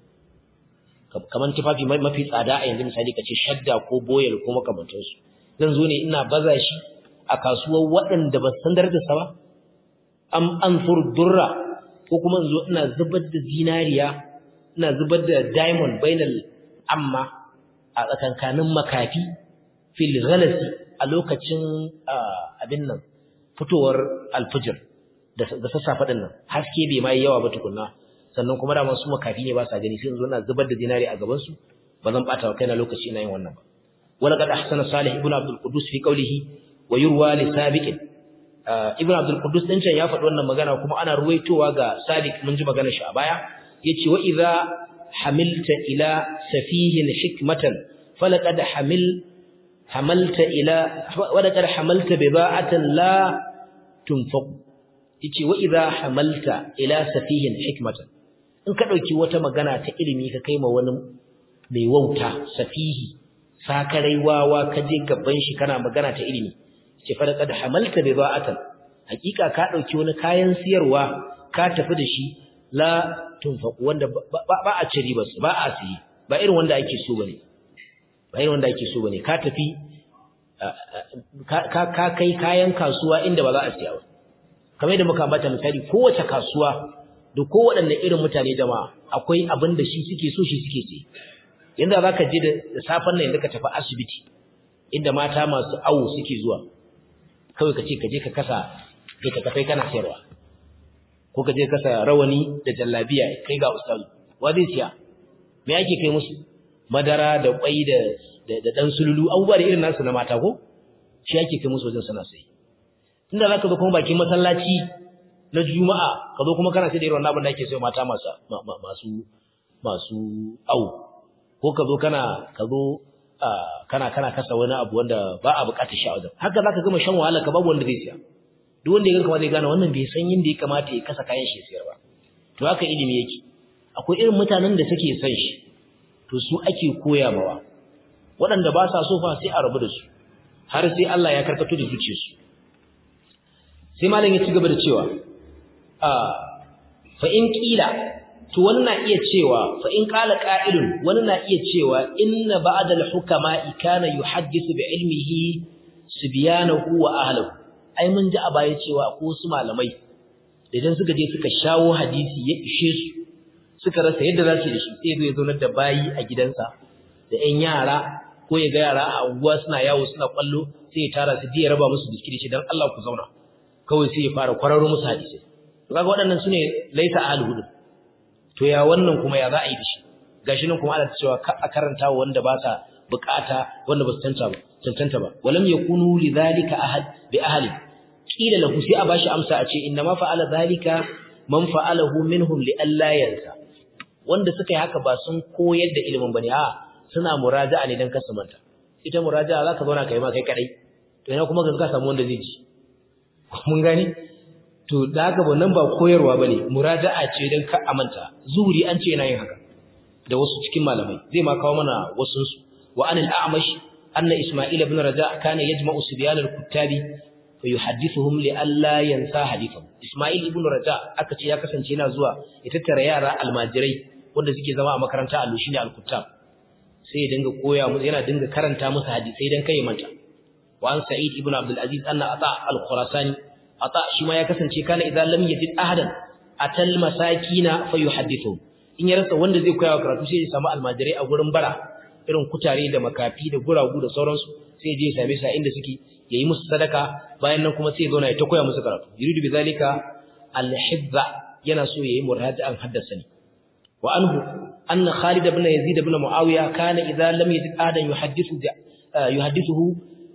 kaman tufafi mafi tsada a yanzu misali kace shadda ko boyel ko makamantansu zan zo ne ina baza shi a kasuwar waɗanda ba san darajarsa ba am anfur durra ko kuma in zo ina zubar da zinariya ina zubar da diamond bainal amma a tsakankanin makafi fil ghalasi a lokacin abin nan fitowar alfijir da sassafe din nan haske bai mai yawa ba tukunna sannan kuma da masu makafi ne ba sa gani sai in zo ina zubar da zinari a gaban su ba zan bata wa kaina lokaci ina yin wannan ba wala qad ahsana salih ibn abdul qudus fi qawlihi wa yurwa li sabiq ibn abdul qudus din can ya faɗi wannan magana kuma ana ruwaitowa ga sabiq mun ji maganar shi a baya yace wa idza hamilta ila safihin hikmatan falaqad hamil hamalta ila walaqad hamalta bida'atan la tunfaq yace wa idza hamalta ila safihin hikmatan in ka dauki wata magana ta ilimi ka kai ma wani mai wauta safihi sakarai wawa ka je gaban shi kana magana ta ilimi ce falaqad hamalta bida'atan hakika ka dauki wani kayan siyarwa ka tafi da shi la tunfaq wanda ba a ci riba ba a siyi ba irin wanda ake so bane ba irin wanda ake so bane ka tafi ka kai kayan kasuwa inda ba za a siya ba kamar yadda muka bata misali kowace kasuwa da kowaɗanne irin mutane jama'a akwai abin da shi suke so shi suke ce yanda za ka je da safen nan yanda ka tafi asibiti inda mata masu awo suke zuwa kawai ka ce ka je ka kasa kai ka kafai kana sayarwa ko ka je kasa rawani da jallabiya kai ga ustazu wa zai siya me yake kai musu madara da kwai da da dan sululu abubuwa da irin nasu na mata ko shi yake kai musu wajen sana sai inda zaka zo kuma bakin masallaci na juma'a ka zo kuma kana sai da irin wannan abin da ake sayo mata masu masu masu au ko ka zo kana ka zo kana kana kasa wani abu wanda ba a bukatar shi a wajen haka zaka gama shan wahala ka babu wanda zai siya duk wanda ya ganka zai gane wannan bai san yadda ya kamata ya kasa kayan shi ya siyar ba to haka ilimi yake akwai irin mutanen da suke son shi to su ake koya mawa waɗanda ba sa so fa sai a rabu da su har sai Allah ya karkato da zuciyarsu sai malam ya ci gaba da cewa a fa in kila to wani na iya cewa fa in qala qa'ilun wani na iya cewa inna ba'da al-hukama kana yuhaddithu bi ilmihi sibyanahu wa ahlihi ai mun ji a baya cewa ko su malamai idan suka je suka shawo hadisi ya ishe su suka rasa yadda za su yi da shi sai zai zaunar da bayi a gidansa da ƴan yara ko ya ga yara a unguwa suna yawo suna kwallo sai ya tara su je ya raba musu biskiti ce dan Allah ku zauna kawai sai ya fara kwararo musu hadisi to kaga waɗannan sune laisa ahli hudu to ya wannan kuma ya za a yi da shi gashi nan kuma ana cewa ka a karanta wanda ba sa bukata wanda ba su tanta ba cancanta ba walam yakunu lidhalika ahad bi ahli kila lahu sai a bashi amsa a ce inna ma fa'ala dhalika man fa'alahu minhum li alla yansa wanda suka yi haka ba sun koyar da ilimin bane a suna muraja'a ne dan kasu manta ita muraja'a zaka zauna kai ma kai kadai to ina kuma ga samu wanda zai ji mun gani to da haka ba nan ba koyarwa bane muraja'a ce dan ka amanta zuhuri an ce yana yin haka da wasu cikin malamai zai ma kawo mana wasu su wa anil a'mash anna isma'il ibn raja' kana yajma'u sibyan al-kuttabi fa yuhaddithuhum li alla yansa hadithahu isma'il ibn raja' aka ce ya kasance yana zuwa ya tattara yara almajirai wanda suke zama a makaranta allo shine al-kuttab sai ya dinga koya musu yana dinga karanta musu hadisai dan kai manta wa an sa'id ibn abdul aziz anna ata al-khurasani ata shi ma ya kasance kana idan lam yajid ahadan atal masakina fa yuhaddithuhum in ya rasa wanda zai koya wa karatu sai ya samu almajirai a gurin bara irin kutare da makafi da guragu da sauransu sai je ya same su a inda suke yayi musu sadaka bayan nan kuma sai ya zauna ya ta koya musu karatu yuridu bizalika al-hibba yana so yayi muraja'an haddasa ne wa anhu anna Khalid ibn Yazid ibn Muawiya kana idza lam yajid ahadan yuhaddithu yuhaddithuhu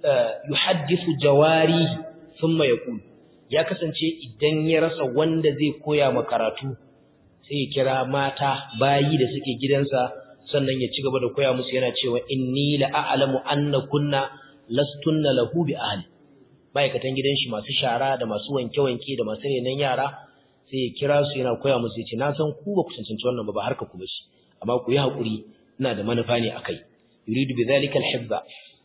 yuhaddithu jawarihi thumma yaqul ya kasance idan ya rasa wanda zai koya ma karatu sai ya kira mata bayi da suke gidansa sannan ya ci gaba da koya musu yana cewa inni la a'lamu anna kunna lastunna lahu bi ahli ma'aikatan gidan shi masu shara da masu wanke-wanke da masu renon yara sai ya kira su yana koya musu yace na san ku ba ku cancanci wannan ba ba harka ku bace amma ku yi hakuri ina da manufa ne akai yuridu bi zalika al-hibba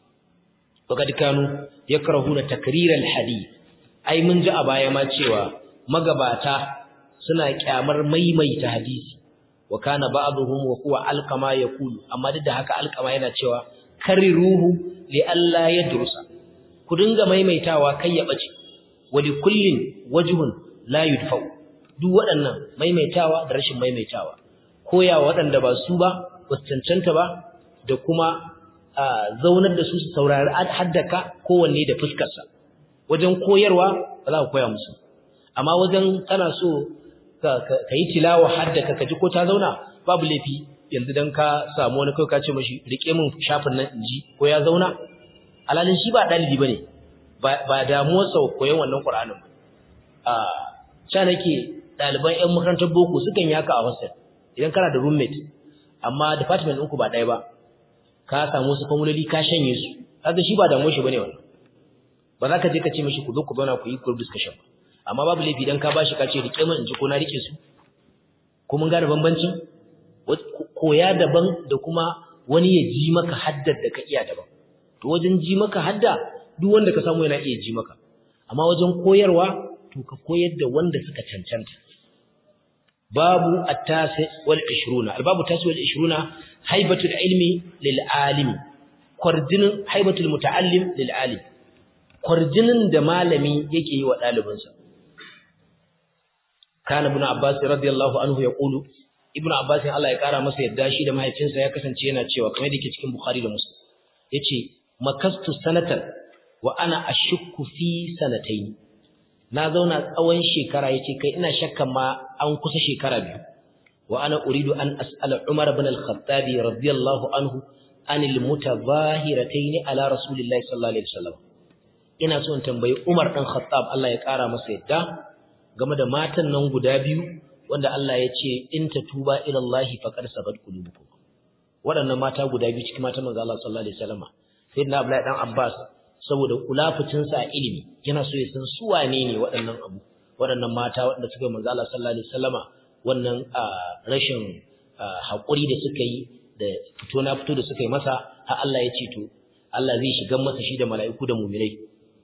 faqad kanu yakrahuna takrir al-hadith ai mun ji a baya ma cewa magabata suna kyamar maimaita hadisi wa kana ba'dhum wa huwa alqama yaqulu amma duk da haka alqama yana cewa kariruhu li alla yadrusa ku dinga maimaitawa kai ya bace wa li kullin wajhun la yudfau duk waɗannan maimaitawa da rashin maimaitawa koya waɗanda ba su ba ba cancanta ba da kuma zaunar da su su saurari haddaka kowanne da fuskarsa wajen koyarwa ba za ka koya musu amma wajen kana so ka yi tilawa haddaka ka ji ko ta zauna babu laifi yanzu dan ka samu wani kai ka ce mashi rike min shafin nan inji ko ya zauna alalin shi ba dalibi bane ba damuwar sa koyon wannan Qur'anin a cha nake daliban ƴan makarantar boko sukan yi haka a hostel idan kana da roommate amma department ɗinku ba ɗaya ba ka samu wasu formuloli ka shanye su kaga shi ba damuwar shi bane wannan ba za ka je ka ce mashi ku zo ku zauna ku yi group discussion ba amma babu laifi dan ka bashi ka ce rike min in ji ko na rike su ko mun gane bambancin koya daban da kuma wani ya ji maka haddar da ka iya daban to wajen ji maka hadda duk wanda ka samu yana iya ji maka amma wajen koyarwa to ka koyar da wanda suka cancanta babu at-tasi wal 20 al-babu tasi wal 20 haibatul ilmi lil alim kwarjinin haibatul muta'allim lil alim kwarjinin da malami yake yi wa ɗalibinsa kana ibn abbas radiyallahu anhu yaqulu ibn abbas Allah ya kara masa yadda shi da mahaifinsa ya kasance yana cewa kamar da yake cikin bukhari da muslim yace makastu sanatan wa ana ashukku fi sanatayn na zauna tsawon shekara yace kai ina shakkan ma an kusa shekara biyu wa ana uridu an as'ala umar ibn al-khattab radiyallahu anhu anil mutazahiratayn ala rasulillahi sallallahu alaihi wasallam ina so in tambayi umar dan khattab Allah ya kara masa yadda game da matan nan guda biyu wanda Allah ya ce in ta tuba ila Allah faqad sabat qulubukum waɗannan mata guda biyu cikin matan manzo Allah sallallahu alaihi wasallam sayyidina Abdullahi dan Abbas saboda kulafucin sa a ilimi yana so ya san su wane ne waɗannan abu waɗannan mata waɗanda suka manzo Allah sallallahu alaihi wasallama wannan rashin haƙuri da suka yi da fito na fito da suka yi masa har Allah ya ce to Allah zai shiga masa shi da mala'iku da mu'minai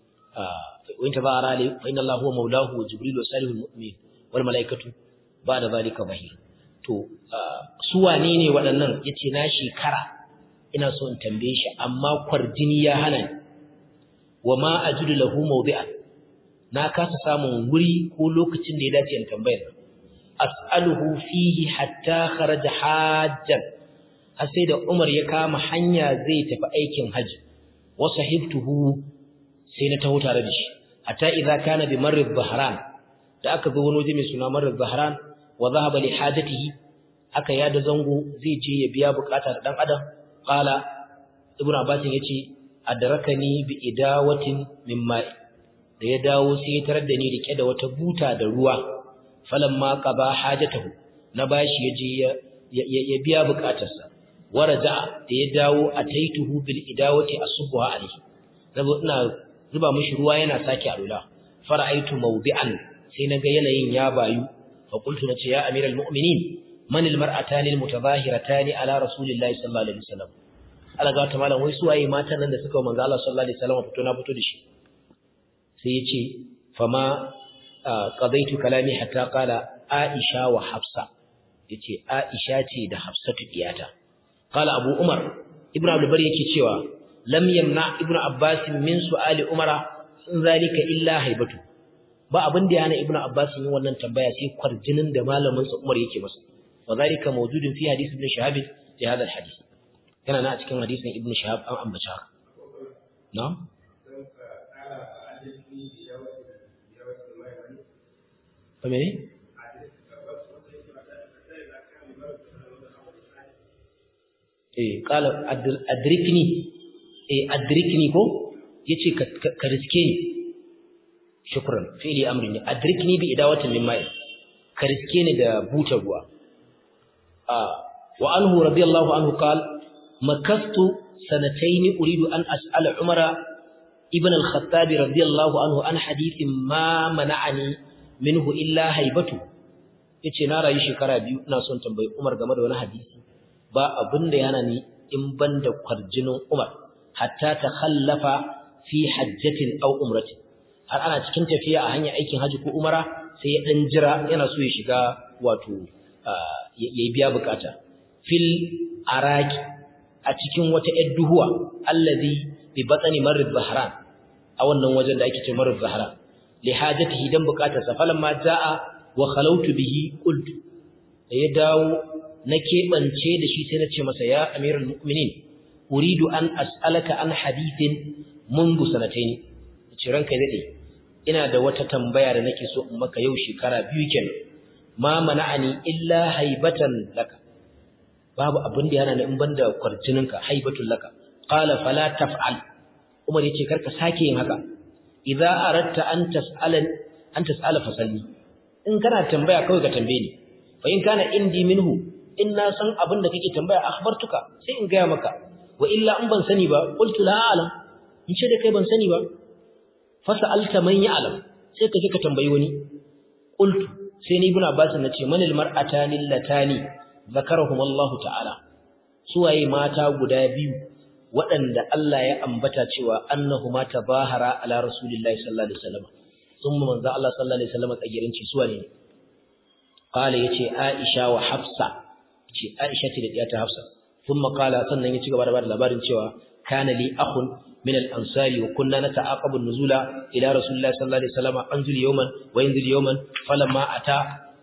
wa in tabara ali fa inna Allah huwa maulahu wa jibril wa salihul mu'min wal mala'ikatu ba'da zalika zahir to su wane ne waɗannan yace na shekara ina so in tambaye shi amma kwarjini ya hana ni wa ma ajidu lahu mawdi'an na kasa samun wuri ko lokacin da ya dace in tambayar as'aluhu fihi hatta kharaja hajjan har sai da Umar ya kama hanya zai tafi aikin haji wa sahibtuhu sai na taho tare da shi hatta idza kana bi marri dhahran da aka zo wani waje mai suna marri dhahran wa dhahaba li hajatihi aka yada zango zai je ya biya bukata da dan adam qala ibnu abbas yace adrakani bi idawatin min ma'i da ya dawo sai ya tarar da ni rike da wata buta da ruwa falamma qaba hajatahu na bashi yaje ya ya biya bukatarsa waraja da ya dawo ataituhu bil idawati asbuha alayhi zabo ina zuba mishi ruwa yana sake alula fara'aitu mawdi'an sai naga yanayin ya bayu fa qultu nace ya amiral mu'minin man al mar'atani al mutadhahiratani ala rasulillahi sallallahu alaihi wasallam Allah ga ta malam wai su waye matan nan da suka manzo Allah sallallahu alaihi wasallam fito na fito da shi sai ya ce fama qadaitu kalami hatta qala aisha wa hafsa yace aisha ce da hafsatu diyata qala abu umar ibnu abdul bari yake cewa lam yamna ibnu abbas min su'ali umara in zalika illa haibatu ba abin da yana ibnu abbas yin wannan tambaya sai kwarjinin da malamin sa umar yake masa wa zalika mawjudun fi hadith ibn shahab fi hada al hadith yana na a cikin hadisin ibnu shahab an ambata haka na'am Famene? Eh, kala adrikni, eh, adrikni ko? Yace ka riske ni. Shukran, fi'li amri ne. Adrikni bi idawatin min ma'i. Ka riske ni da buta ruwa. Ah, wa anhu radiyallahu anhu qala makastu sanatayn uridu an as'ala Umara ibn al-Khattab radiyallahu anhu an hadithin ma mana'ani minhu illa haibatu yace na rayu shekara biyu ina son tambayi Umar game da wani hadisi ba abin da yana ni in banda kwarjinin Umar hatta ta khallafa fi hajjatin aw umrati har ana cikin tafiya a hanyar aikin haji ko umara sai ya dan jira yana so ya shiga wato ya biya bukata fil araki a cikin wata yar duhuwa allazi bi batsani marid zahran a wannan wajen da ake ce marid zahran li hajatihi dan bukatarsa falamma jaa wa khalawtu bihi qultu da ya dawo na kebance da shi sai na ce masa ya amirul mu'minin uridu an as'alaka an hadithin mundu sanataini ce ranka dade ina da wata tambaya da nake so in maka yau shekara biyu kenan ma mana'ani illa haibatan laka babu abin da yana in banda kwarjininka haibatul laka qala fala taf'al umar yace karka sake yin haka idza aratta an tas'alan an tas'ala fasalli in kana tambaya kawai ka tambaye ni fa in kana indi minhu in na san abin da kake tambaya akhbartuka sai in gaya maka wa illa in ban sani ba qultu la a'lam in ce da kai ban sani ba fa sa'alta man ya'lam sai ka je ka tambayi wani qultu sai ni ibn abbas na ce manil mar'atani latani zakarahum Allah ta'ala suwaye mata guda biyu waɗanda Allah ya ambata cewa annahuma tabahara ala rasulillahi sallallahu alaihi wasallam thumma manzo Allah sallallahu alaihi wasallam tsagirin ci suwa ne qala yace Aisha wa Hafsa ce Aisha ce da diyata Hafsa thumma qala sannan ya ci gaba da bada labarin cewa kana li akhun min al-ansari wa kunna nata'aqabu an-nuzula ila rasulillahi sallallahu alaihi wasallam anzil yawman wa yanzil yawman falamma ata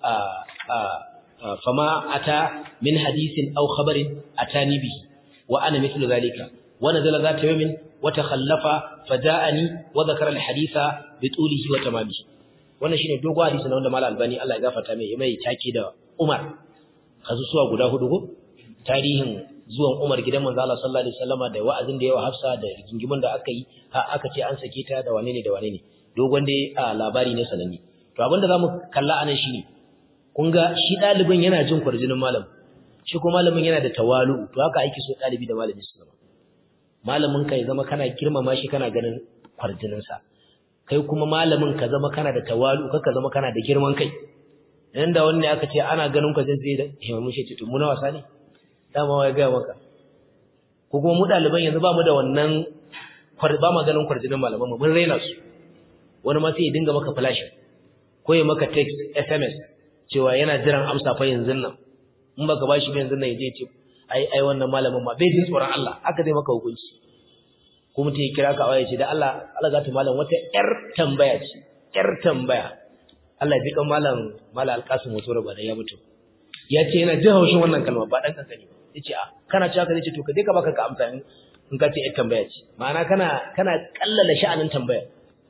fama ata min hadithin aw khabarin atani bihi wa ana mithlu dhalika wa nazala dhata yawmin wa takhallafa faja'ani wa dhakara al-haditha bi tulihi wa tamamihi wannan shine dogon hadisi na wanda Malam Albani Allah ya gafarta mai mai take da Umar kazu suwa guda hudu ko tarihin zuwan Umar gidan manzo Allah sallallahu alaihi wasallama da wa'azin da yawa Hafsa da gingimin da aka yi ha aka ce an sake ta da wane ne da wane ne dogon dai labari ne sananne to abinda zamu kalla anan shine kun ga shi dalibin yana jin kwarjinin malam shi kuma malamin yana da tawalu to haka ake so dalibi da malami su zama malamin ka ya zama kana girmama shi kana ganin kwarjinin sa kai kuma malamin ka zama kana da tawalu ka zama kana da girman kai idan da wani aka ce ana ganin ka zai da himamin shi to mu na wasa ne dama wai ga maka ko kuma mu daliban yanzu ba mu da wannan ba ma ganin kwarjinin malaman mu mun raina su wani ma sai ya dinga maka flash ko ya maka text SMS cewa yana jiran amsa fa yanzu nan in baka bashi ba yanzu nan yaje ce ai ai wannan malamin ma bai jin tsoron Allah aka zai maka hukunci ko mutum ya kira ka waya ce da Allah Allah za ta malam wata yar tambaya ce yar tambaya Allah ya ji kan malam malam alqasim motoro ba da ya mutu ya ce yana jin haushin wannan kalma ba dan kankani ba yace a kana cewa ka ce to ka je ka baka ka amsa in ka ce yar tambaya ce ma'ana kana kana kallala sha'anin tambaya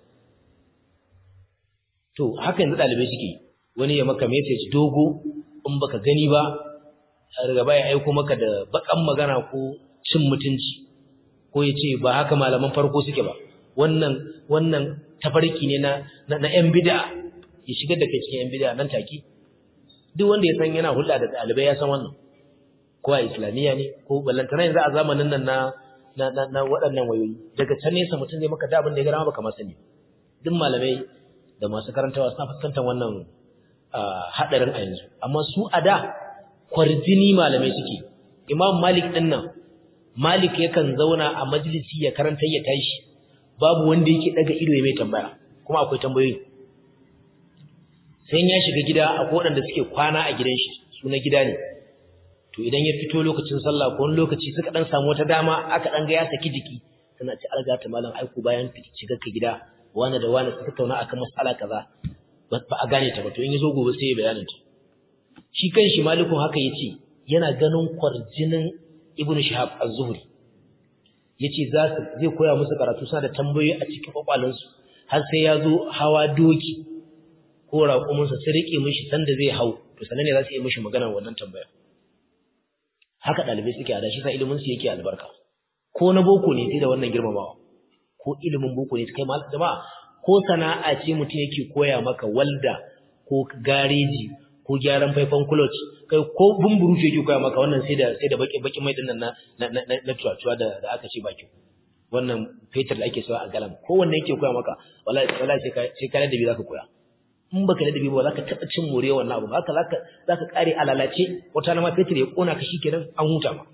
to haka yanzu dalibai suke wani ya maka message dogo in baka gani ba daga baya aiko maka da bakan magana ko cin mutunci ko ya ce ba haka malaman farko suke ba wannan wannan tafarki ne na na yan bid'a ya shigar da kai cikin yan bid'a nan take duk wanda ya san yana hulɗa da ɗalibai ya san wannan ko a islamiyya ne ko ballantana yanzu a zamanin nan na na na waɗannan wayoyi daga can nesa mutum zai maka da abin da ya gara baka ma sani duk malamai da masu karantawa suna fuskantar wannan haɗarin a yanzu amma su a da kwarjini malamai suke imam malik ɗin nan malik yakan zauna a majalisi ya karanta ya tashi babu wanda yake daga ido ya mai tambaya kuma akwai tambayoyi sai ya shiga gida akwai waɗanda suke kwana a gidan shi su na gida ne to idan ya fito lokacin sallah ko wani lokaci suka dan samu wata dama aka dan ga ya saki jiki tana ci alga ta malam aiku bayan shiga ka gida wani da wani suka tauna akan mas'ala kaza ba a gane ta ba to in yazo gobe sai ya bayanin ta shi kanshi malikun haka yace yana ganin kwarjinin ibnu shihab az-zuhri yace za su zai koya musu karatu sa da tambayoyi a cikin kwakwalansu har sai ya zo hawa doki ko raƙuminsa su rike mishi sanda zai hau to sanan ne za su yi mishi maganar wannan tambaya haka ɗalibai suke a da shi sa ilimin su yake albarka ko na boko ne sai da wannan girmamawa ko ilimin boko ne kai malam jama'a ko sana'a ce mutum yake koya maka walda ko gareji ko gyaran faifan clutch kai ko bumburu ce yake koya maka wannan sai da sai da baki baki mai dinnan na na na, na tuwa da da aka ce baki wannan fetur da ake sawa a galan ko wanne yake koya maka wallahi wallahi sai ka sai ka da bi zaka koya in baka da dabi ba zaka taba cin more wannan abu haka zaka zaka kare alalace wata na ma fetur ya kona ka shikenan an huta ma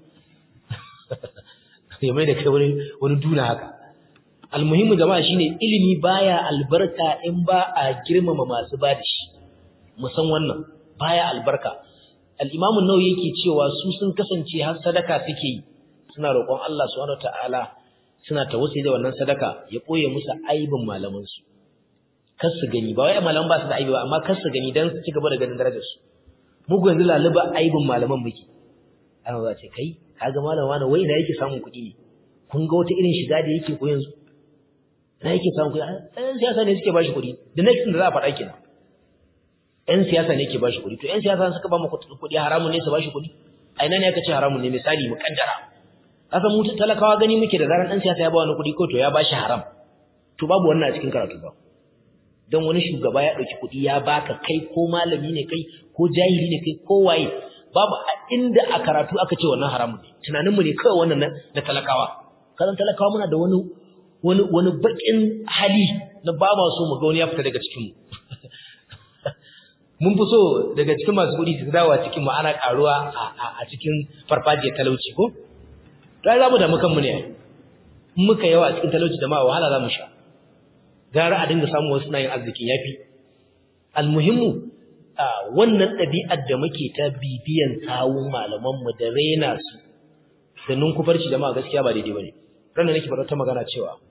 ya mai da kai wani wani duna haka almuhimmu jama'a shine ilimi baya albarka in ba a girmama masu bada shi mu san wannan baya albarka al-imam an-nawawi yake cewa su sun kasance har sadaka suke yi suna roƙon Allah subhanahu wataala suna tawassuli da wannan sadaka ya boye musu aibin malaman su kar su gani ba wai malaman ba su da aibi ba amma kar su gani dan su ci gaba da ganin darajar su mugu yanzu laluba aibin malaman muke ana za ce kai kaga malam wani wai da yake samun kuɗi ne kun ga wata irin shiga da yake ko yanzu na yake samun kuɗi ɗan siyasa ne suke bashi kuɗi the next thing da za a faɗa kenan ɗan siyasa ne ke bashi kuɗi to ɗan siyasa suka ba mu kuɗi haramun ne su bashi kuɗi a ina ne aka ce haramun ne misali mu kaddara kasan mu talakawa gani muke da zaran ɗan siyasa ya ba wani kuɗi ko to ya bashi haram to babu wannan a cikin karatu ba don wani shugaba ya ɗauki kuɗi ya baka kai ko malami ne kai ko jahili ne kai ko waye babu inda a karatu aka ce wannan haramun ne tunaninmu ne kawai wannan na talakawa kazan talakawa muna da wani wani wani bakin hali na ba ma so mu ga wani ya fita daga cikin mu mun fi so daga cikin masu kuɗi su dawo cikin mu ana karuwa a cikin farfajiyar talauci ko dai za mu damu kanmu ne in muka yawa a cikin talauci da ma wahala za mu sha gara a dinga samu wasu nayin arzikin yafi almuhimmu wannan ɗabi'ar da muke ta bibiyan sawun malamanmu da rena su da ninkufarci jama'a gaskiya ba daidai bane ranar nake faɗa ta magana cewa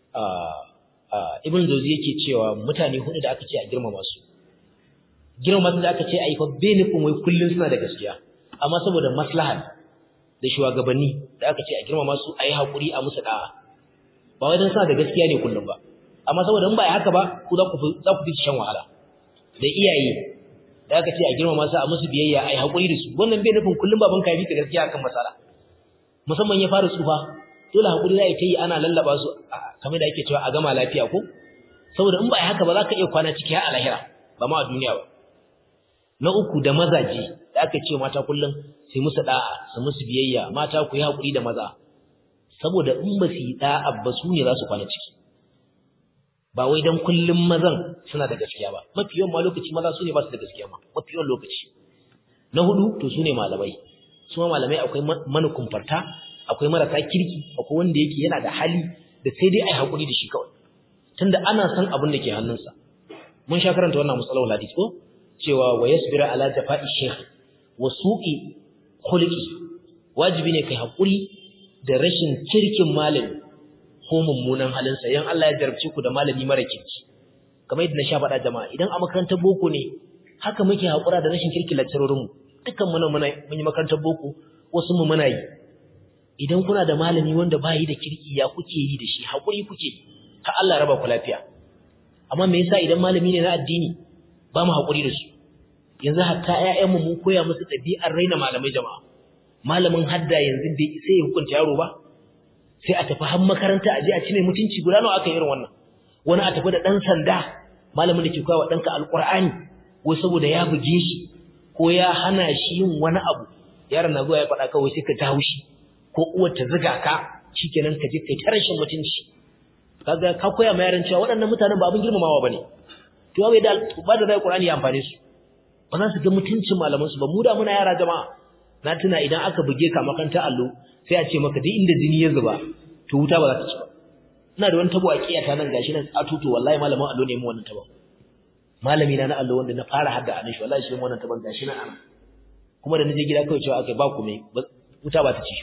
ibn zozi yake cewa mutane hudu da aka ce a girmama su girmama su da aka ce a yi fa bai nufin wai kullum suna da gaskiya amma saboda maslahar da shugabanni da aka ce a girmama su a yi haƙuri a musu ɗa'a ba wai don suna da gaskiya ne kullum ba amma saboda in ba haka ba ku za ku fi shan wahala da iyaye da aka ce a girmama su a musu biyayya a yi haƙuri da su wannan bai nufin kullum baban ka yi ka gaskiya akan masala musamman ya fara tsufa dole haƙuri za a yi ta yi ana lallaba su kamar da ake cewa a gama lafiya ko saboda in ba a haka ba za ka iya kwana ciki har a lahira ba ma a duniya ba na uku da mazaje da da aka ce mata kullum sai musu da'a su musu biyayya mata ku yi hakuri da maza saboda in ba su yi da'a ba su ne za su kwana ciki ba wai dan kullum mazan suna da gaskiya ba mafi yawan ma lokaci maza su ne ba su da gaskiya ma mafi yawan lokaci na hudu to su ne malamai su ma malamai akwai manukumfarta akwai marasa kirki akwai wanda yake yana da hali da sai dai ai hakuri da shi kawai tunda ana san abin da ke hannunsa mun sha karanta wannan musallahu hadisi ko cewa wa yasbira ala jafa'i shaykh wa su'i khuluqi wajibi ne kai hakuri da rashin kirkin malami ko mummunan halinsa yan Allah ya jarabce ku da malami mara kirki kamar yadda na sha faɗa jama'a idan a makarantar boko ne haka muke hakura da rashin kirkin lecturerin mu dukkan mu mun yi makarantar boko wasu mu muna yi idan kuna da malami wanda ba yi da kirki ya kuke yi da shi hakuri kuke har Allah ya raba ku lafiya amma me yasa idan malami ne na addini ba mu hakuri da su yanzu hatta ƴaƴanmu mun koya musu ɗabi'ar raina malamai jama'a malamin hadda yanzu bai sai ya hukunta yaro ba sai a tafi har makaranta a je a ci mai mutunci guda nawa aka yi irin wannan wani a tafi da ɗan sanda malamin da ke koya wa ɗanka alƙur'ani ko saboda ya buge shi ko ya hana shi yin wani abu yaron na zuwa ya faɗa kawai sai ka ta haushi ko uwar ta ziga ka shikenan ka je kai ta rashin mutunci kaga ka koya ma yaran cewa waɗannan mutanen ba abin girmamawa bane to wai da ba da zai Qur'ani ya amfane su ba za su ga mutuncin malaman su ba mu da muna yara jama'a na tuna idan aka buge ka makaranta allo sai a ce maka duk inda jini ya zuba to wuta ba za ta ci ba ina da wani tabo a kiyata nan gashi nan atuto wallahi malamin allo ne mu wannan tabo malami na na allo wanda na fara hadda anan shi wallahi shi mu wannan taban gashi nan ana kuma da naje gida kawai cewa akai ba ku me wuta ba ta ci shi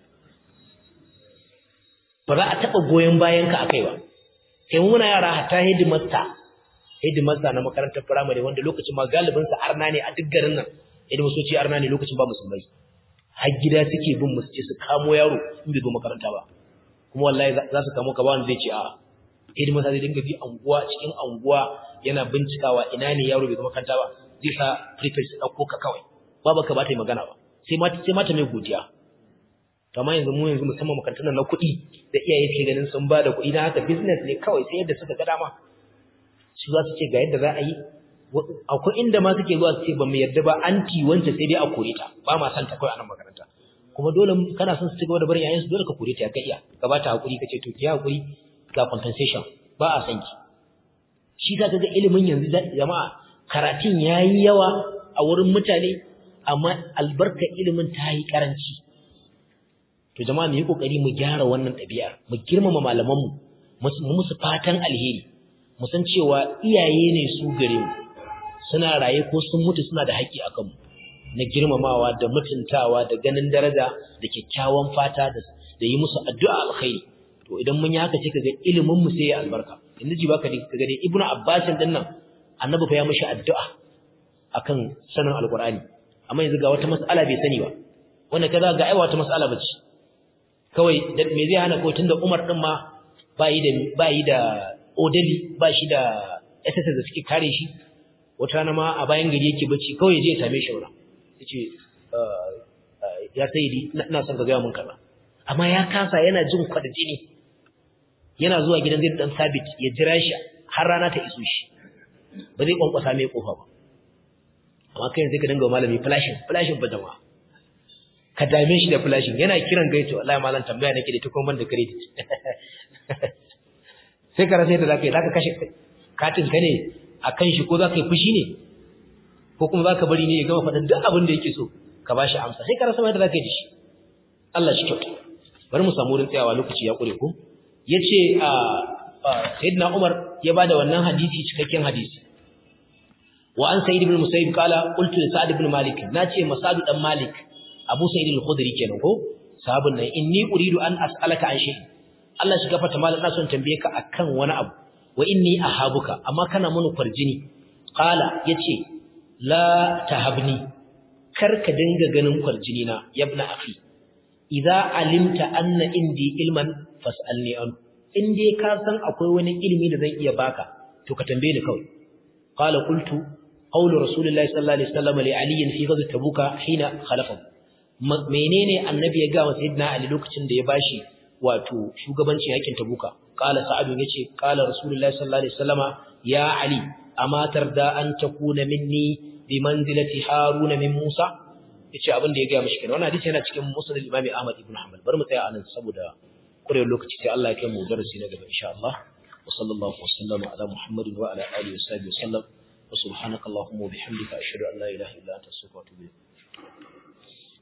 ba za a taɓa goyon bayan ka akai ba kai mu muna yara hatta hidimarta hidimarta na makarantar firamare wanda lokacin ma galibin sa arna ne a duk garin nan hidimu soci arna ne lokacin ba musulmai har gida suke bin mu ce su kamo yaro in bai zo makaranta ba kuma wallahi za su kamo ka ba wanda zai ce a'a hidimar sa zai dinga bi anguwa cikin anguwa yana bincikawa ina ne yaro bai zo makaranta ba zai sa prefect su ɗauko ka kawai babu ka ba ta yi magana ba sai mata sai mata mai godiya to amma yanzu mu yanzu musamman makarantun na kuɗi da iyaye suke ganin sun ba da kuɗi na haka business ne kawai sai yadda suka ga dama su za su ce ga yadda za a yi akwai inda ma suke zuwa su ce ba mu yarda ba anti wance sai dai a kore ta ba ma san ta kawai a nan makaranta kuma dole kana son su ci gaba da barin yayin su dole ka kore ta ka iya ka ba ta hakuri ka ce to ki hakuri ga compensation ba a san ki shi za ka ga ilimin yanzu jama'a karatun yayi yawa a wurin mutane amma albarkar ilimin ta yi karanci to jama'a mu yi kokari mu gyara wannan ɗabi'ar mu girmama malamanmu mu musu fatan alheri mu san cewa iyaye ne su gare mu suna raye ko sun mutu suna da haƙƙi a kanmu na girmamawa da mutuntawa da ganin daraja da kyakkyawan fata da da yi musu addu'a alkhairi to idan mun yi haka sai kaga ilimin mu sai ya albarka yanzu ji baka ka ga ibnu abbas din nan annabi fa ya mishi addu'a akan sanin alqur'ani amma yanzu ga wata mas'ala bai sani ba wannan kaza ga ai wata mas'ala bace kawai me zai hana ko tunda Umar din ma ba yi da ba yi da odali ba shi da SS da suke kare shi wata rana ma a bayan gari yake bacci kawai je ya same shi wurin yace ya sayyidi ina son ka ga mun kaza amma ya kasa yana jin kwadajini yana zuwa gidan zai dan sabit ya jira shi har rana ta iso shi ba zai kwankwasa mai kofa ba amma kai yanzu ka dinga malami flashing flashing ba jama'a ka dame shi da flashing yana kiran gaito wallahi malam tambaya nake da tukun ban da credit sai ka rasa yadda zaka yi zaka kashe katin ka ne akan shi ko zaka yi fushi ne ko kuma zaka bari ne ya gama faɗin duk abin da yake so ka bashi amsa sai ka rasa yadda zaka yi da shi Allah shi kyauta bari mu samu wurin tsayawa lokaci ya kure ko yace a sayyidina Umar ya bada wannan hadisi cikakken hadisi wa an sayyid ibn musayyib kala qultu li sa'd ibn malik nace masadu dan malik abu sayyid al-khudri kenan ko sahabun nan inni uridu an as'alaka an shay Allah shi gafarta malam ina son tambaye ka akan wani abu wa inni ahabuka amma kana mun kwarjini qala yace la tahabni kar ka dinga ganin kwarjini na yabna akhi idza alimta anna indi ilman fas'alni an in dai ka san akwai wani ilimi da zan iya baka to ka tambaye ni kawai qala qultu qawlu rasulillahi sallallahu alaihi wasallam li ali fi ghazwat tabuka hina khalafa menene annabi ya ga wa sayyidina ali lokacin da ya bashi wato shugabanci yakin tabuka qala sa'ad yace qala rasulullahi sallallahu alaihi wasallama ya ali amma tarda an takuna minni bi manzilati haruna min musa yace abin da ya ga mishi kenan wannan hadisi yana cikin musnad Imam Ahmad ibn Hanbal bari mu tsaya anan saboda kurewar lokaci sai Allah ya kai mu darasi na gaba insha Allah wa sallallahu wa sallama ala Muhammadin wa ala alihi wa sahbihi wa sallam wa subhanakallahumma wa bihamdika ashhadu an la ilaha illa anta astaghfiruka wa atubu ilayk